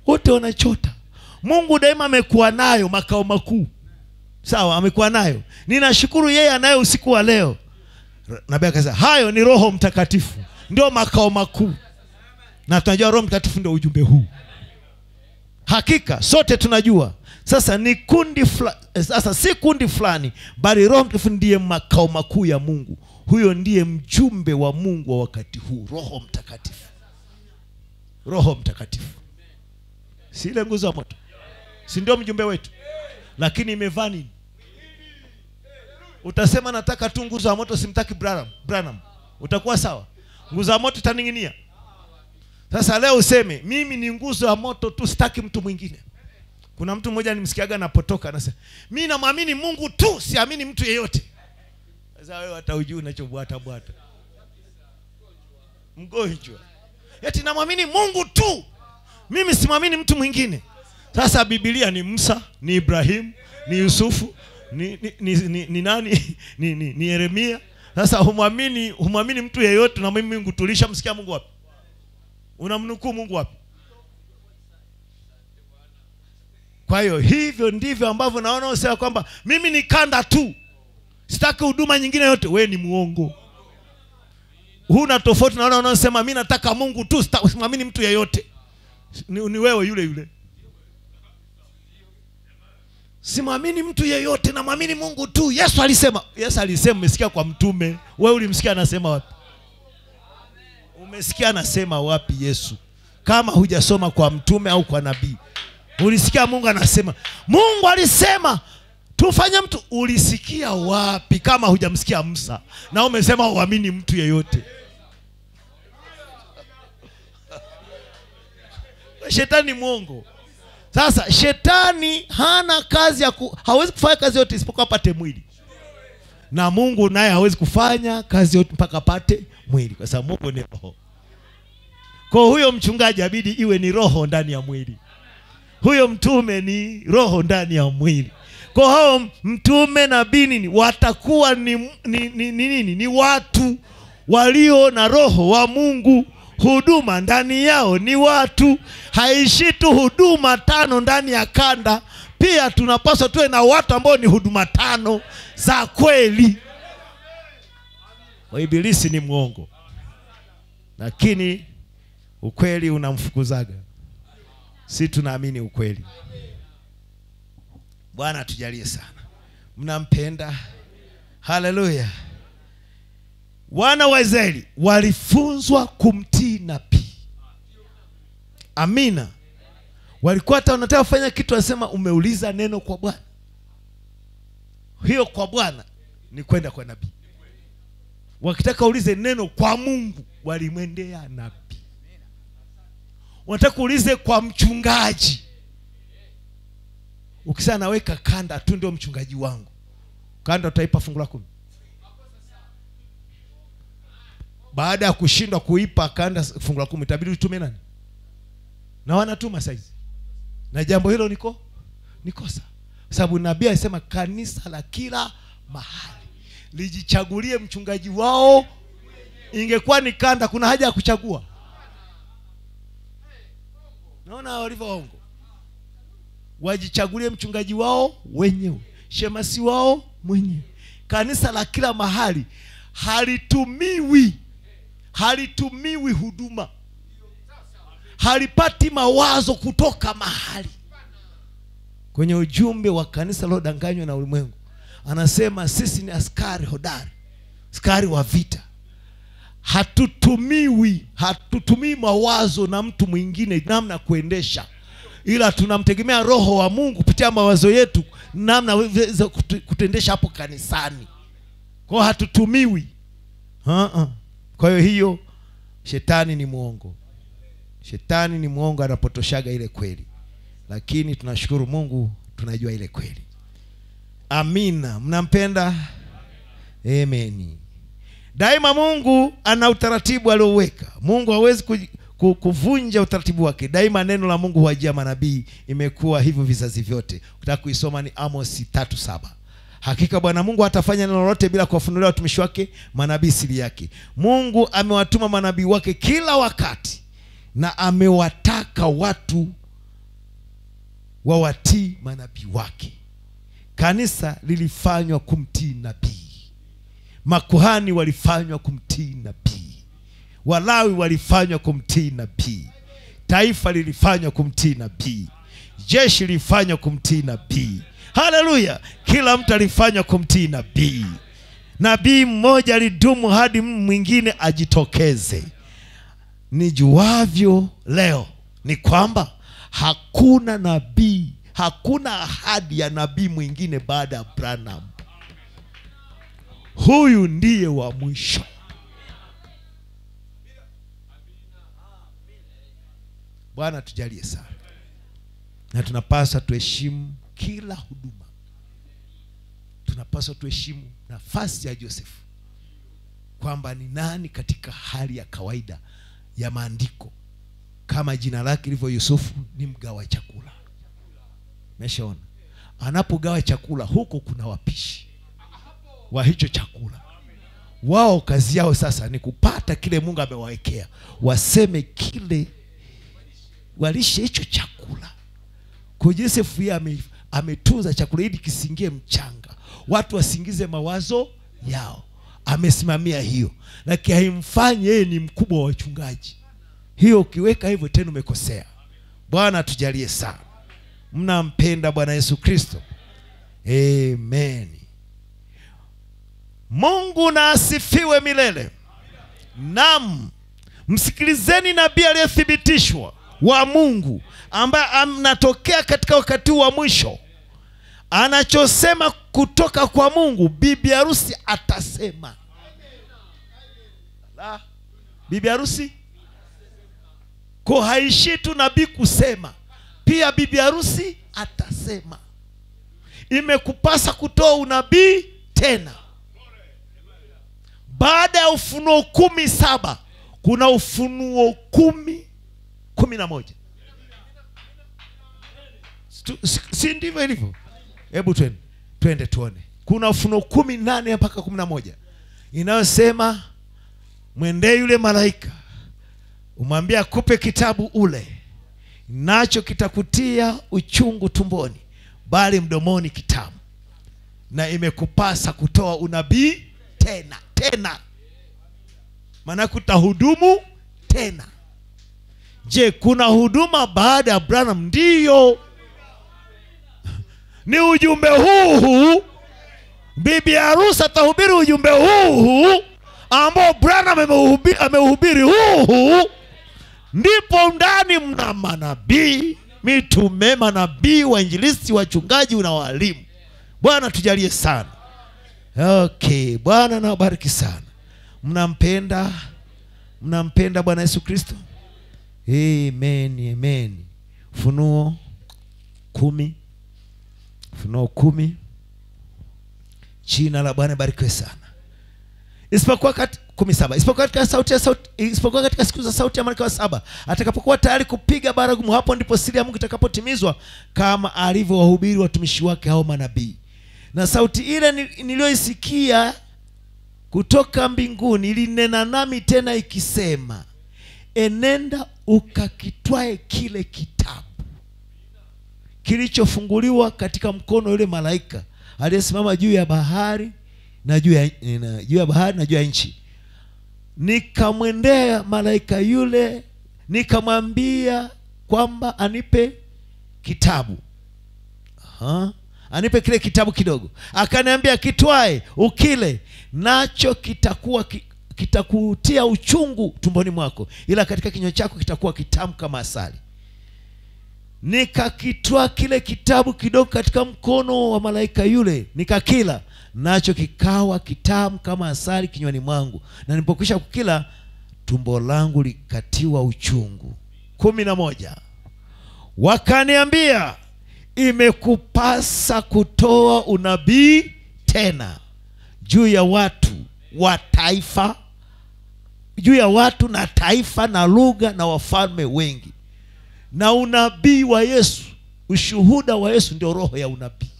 wote wanachota mungu daima amekuwa nayo makao makuu sawa amekuwa nayo ninashukuru yeye anayo usiku wa leo nabii akasema hayo ni roho mtakatifu ndio makao makuu na tunajua roho mtakatifu ndio ujumbe huu hakika sote tunajua sasa ni kundi fula, eh, sasa si kundi fulani bali roho mtakatifu ndiye makao makuu ya mungu huyo ndiye mjumbe wa mungu wa wakati huu roho mtakatifu roho mtakatifu si ile nguzo ya moto si ndio mjumbe wetu lakini imevaa nini utasema nataka tu nguzo ya moto simtaki branham, branham. utakuwa sawa nguzo ya moto itaning'inia sasa leo useme mimi ni nguzo ya moto tu sitaki mtu mwingine kuna mtu mmoja nimsikiaga napotoka anasema mi namwamini mungu tu siamini mtu yeyote sasa wewe hata ujui unachobwata bwata mgonjwa eti namwamini mungu tu mimi simwamini mtu mwingine sasa bibilia ni musa ni ibrahimu ni yusufu ni, ni, ni, ni, ni nani ni, ni, ni yeremia sasa humwamini humwamini mtu yeyote na mimi mungu tulishamsikia mungu wapi unamnukuu mungu wapi kwa hiyo hivyo ndivyo ambavyo naona usema kwamba mimi ni kanda tu sitaki huduma nyingine yote we ni muongo huna tofauti naona unaosema mi nataka mungu tu sita- simwamini mtu yeyote ni, ni wewe yule yule simwamini mtu yeyote namwamini mungu tu yesu alisema yesu alisema umesikia kwa mtume wewe ulimsikia anasema wapi umesikia anasema wapi yesu kama hujasoma kwa mtume au kwa nabii ulisikia mungu anasema mungu alisema tufanye mtu ulisikia wapi kama hujamsikia musa na umesema uamini mtu yeyote shetani ni mwongo sasa shetani hana kazi ya ku, hawezi kufanya kazi yote isipokuwa apate mwili na mungu naye hawezi kufanya kazi yote mpaka apate mwili kwa sababu mungu ni roho kwa huyo mchungaji abidi iwe ni roho ndani ya mwili huyo mtume ni roho ndani ya mwili kwa hao mtume nabii nini watakuwa ni, ni, ni, ni, nini ni watu walio na roho wa mungu huduma ndani yao ni watu haishi tu huduma tano ndani ya kanda pia tunapaswa tuwe na watu ambao ni huduma tano za kweli waibilisi ni mwongo lakini ukweli unamfukuzaga si tunaamini ukweli bwana tujalie sana mnampenda haleluya wana wa israeli walifunzwa kumtii nabii amina walikuwa hata wanataka kufanya kitu wanasema umeuliza neno kwa bwana hiyo kwa bwana ni kwenda kwa nabii wakitaka ulize neno kwa mungu walimwendea nabii wanataka uulize kwa mchungaji ukisema naweka kanda tu ndio mchungaji wangu kanda utaipa fungu la kumi baada ya kushindwa kuipa kanda fungu la kumi itabidi utume nani na wanatuma saizi na jambo hilo niko ni kosa Kwa sababu nabii alisema kanisa la kila mahali lijichagulie mchungaji wao ingekuwa ni kanda kuna haja ya kuchagua naona walivyo waongo wajichagulie mchungaji wao wenyewe shemasi wao mwenyewe kanisa la kila mahali halitumiwi halitumiwi huduma halipati mawazo kutoka mahali kwenye ujumbe wa kanisa lilodanganywa na ulimwengu anasema sisi ni askari hodari askari wa vita hatutumiwi hatutumii mawazo na mtu mwingine namna ya kuendesha ila tunamtegemea roho wa mungu kupitia mawazo yetu namna weza kutu- kutendesha hapo kanisani kwao hatutumiwi uh-uh. kwa hiyo hiyo shetani ni mwongo shetani ni mwongo anapotoshaga ile kweli lakini tunashukuru mungu tunajua ile kweli amina mnampenda ameni daima mungu ana utaratibu aliouweka mungu hawezi ku, ku, kuvunja utaratibu wake daima neno la mungu huajia manabii imekuwa hivyo vizazi vyote ukitaka kuisoma ni amosi tatu saba hakika bwana mungu hatafanya neno lolote bila kuwafunulia watumishi wake manabii siri yake mungu amewatuma manabii wake kila wakati na amewataka watu wawatii manabii wake kanisa lilifanywa kumtii nabii makuhani walifanywa kumtii nabii walawi walifanywa kumtii nabii taifa lilifanywa kumtii nabii jeshi lilifanywa kumtii nabii haleluya kila mtu alifanywa kumtii nabii nabii mmoja alidumu hadi mwingine ajitokeze nijuavyo leo ni kwamba hakuna nabii hakuna ahadi ya nabii mwingine baada ya branham huyu ndiye wa mwisho bwana tujalie sana na tunapaswa tuheshimu kila huduma tunapaswa tuheshimu nafasi ya josefu kwamba ni nani katika hali ya kawaida ya maandiko kama jina lake lilivyo yusufu ni mgawa chakula meshaona anapogawa chakula huko kuna wapishi wa hicho chakula wao kazi yao sasa ni kupata kile mungu amewawekea waseme kile walishe hicho chakula kwa josefu yeye ame, ametunza chakula ili kisingie mchanga watu wasingize mawazo yao amesimamia hiyo lakini haimfanyi yeye ni mkubwa wa wachungaji hiyo ukiweka hivyo tena umekosea bwana tujalie sana mnampenda bwana yesu kristo amen mungu na asifiwe milele nam msikilizeni nabii aliyethibitishwa wa mungu ambaye anatokea katika wakati huu wa mwisho anachosema kutoka kwa mungu bibi harusi atasema La, bibi harusi ko haishii tu nabii kusema pia bibi harusi atasema imekupasa kutoa unabii tena baada ya ufunuo kumi saba kuna ufunuo kumi kumi na moja Stu- si- si ndivyo ilivyo hebu twende twende tuone kuna ufunuo kumi nane mpaka kumi na moja inayosema mwendee yule malaika umwambie akupe kitabu ule nacho kitakutia uchungu tumboni bali mdomoni kitamu na imekupasa kutoa unabii tena tena maanake utahudumu tena je kuna huduma baada ya branham ndiyo ni ujumbe huu huu bibi harusi atahubiri ujumbe huu huu ambao branham ameuhubi- ameuhubiri huu huu ndipo ndani mna manabii mitume manabii wainjilisti wachungaji na walimu bwana tujalie sana okay bwana nawabariki sana mnampenda mnampenda bwana yesu kristo amen amen funuo kumi funuo kumi jina la bwana barikiwe sana isipokuwa kati kumi saba isipokuwa katika sauti ya sauti isipokuwa katika siku za sauti ya malaika wa saba atakapokuwa tayari kupiga baragumu hapo ndipo siri ya mungu itakapotimizwa kama alivyowahubiri watumishi wake hao manabii na sauti ile ni- niliyoisikia kutoka mbinguni ilinena nami tena ikisema enenda ukakitwae kile kitabu kilichofunguliwa katika mkono yule malaika aliyesimama juu ya bahari na juu ya, na, juu ya bahari na juu ya nchi nikamwendea malaika yule nikamwambia kwamba anipe kitabu Aha. anipe kile kitabu kidogo akaniambia kitwae ukile nacho kitakuwa ki, kitakutia uchungu tumboni mwako ila katika kinywa chako kitakuwa kitamu kama asali nikakitwaa kile kitabu kidogo katika mkono wa malaika yule nikakila nacho kikawa kitamu kama asali kinywani mwangu na nilipokwisha kukila tumbo langu likatiwa uchungu kumi na moja wakaniambia imekupasa kutoa unabii tena juu ya watu wa taifa juu ya watu na taifa na lugha na wafalme wengi na unabii wa yesu ushuhuda wa yesu ndio roho ya unabii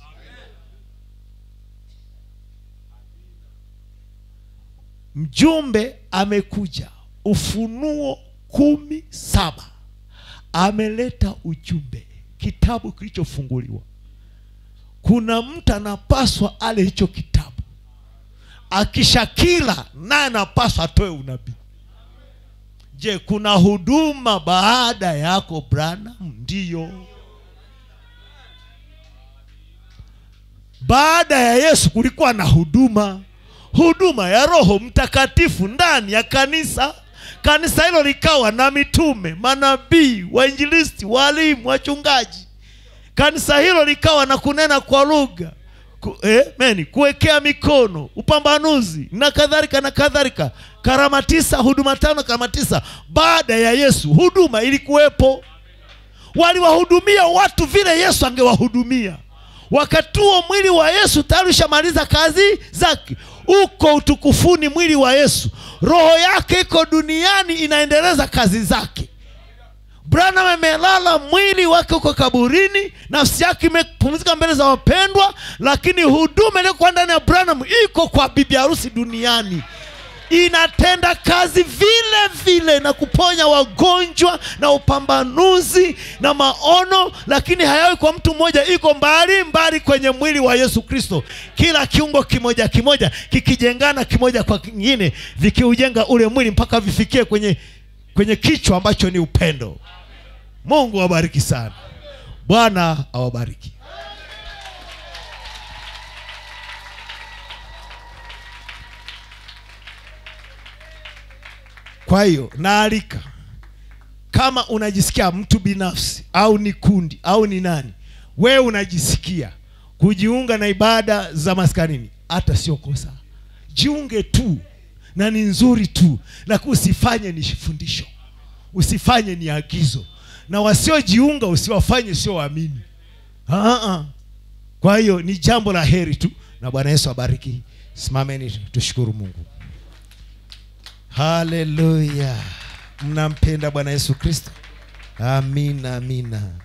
mjumbe amekuja ufunuo kumi saba ameleta ujumbe kitabu kilichofunguliwa kuna mtu anapaswa ale hicho kitabu akishakila naye anapaswa atoe unabii je kuna huduma baada yako branham ndiyo baada ya yesu kulikuwa na huduma huduma ya roho mtakatifu ndani ya kanisa kanisa hilo likawa na mitume manabii wainjilisti walimu wachungaji kanisa hilo likawa na kunena kwa lugha ku, eh, meni kuwekea mikono upambanuzi na kadhalika na kadhalika karama tisa huduma tano karama tisa baada ya yesu huduma ilikuwepo waliwahudumia watu vile yesu angewahudumia wakati huo mwili wa yesu tayari ushamaliza kazi zake uko utukufuni mwili wa yesu roho yake iko duniani inaendeleza kazi zake branham amelala mwili wake uko kaburini nafsi yake imepumzika mbele za wapendwa lakini huduma iliyokuwa ndani ya branham iko kwa bibi harusi duniani inatenda kazi vile vile na kuponya wagonjwa na upambanuzi na maono lakini hayawi kwa mtu mmoja iko mbali mbali kwenye mwili wa yesu kristo kila kiungo kimoja kimoja kikijengana kimoja kwa kingine vikiujenga ule mwili mpaka vifikie kwenye kwenye kichwa ambacho ni upendo mungu awabariki sana bwana awabariki kwa hiyo naalika kama unajisikia mtu binafsi au ni kundi au ni nani wewe unajisikia kujiunga na ibada za maskanini hata sio kosa jiunge tu na ni nzuri tu lakini usifanye ni fundisho usifanye ni agizo na wasiojiunga usiwafanye sio waamini Ah-ah. kwa hiyo ni jambo la heri tu na bwana yesu abariki simameni tushukuru mungu haleluya mnampenda bwana yesu kristo amina amina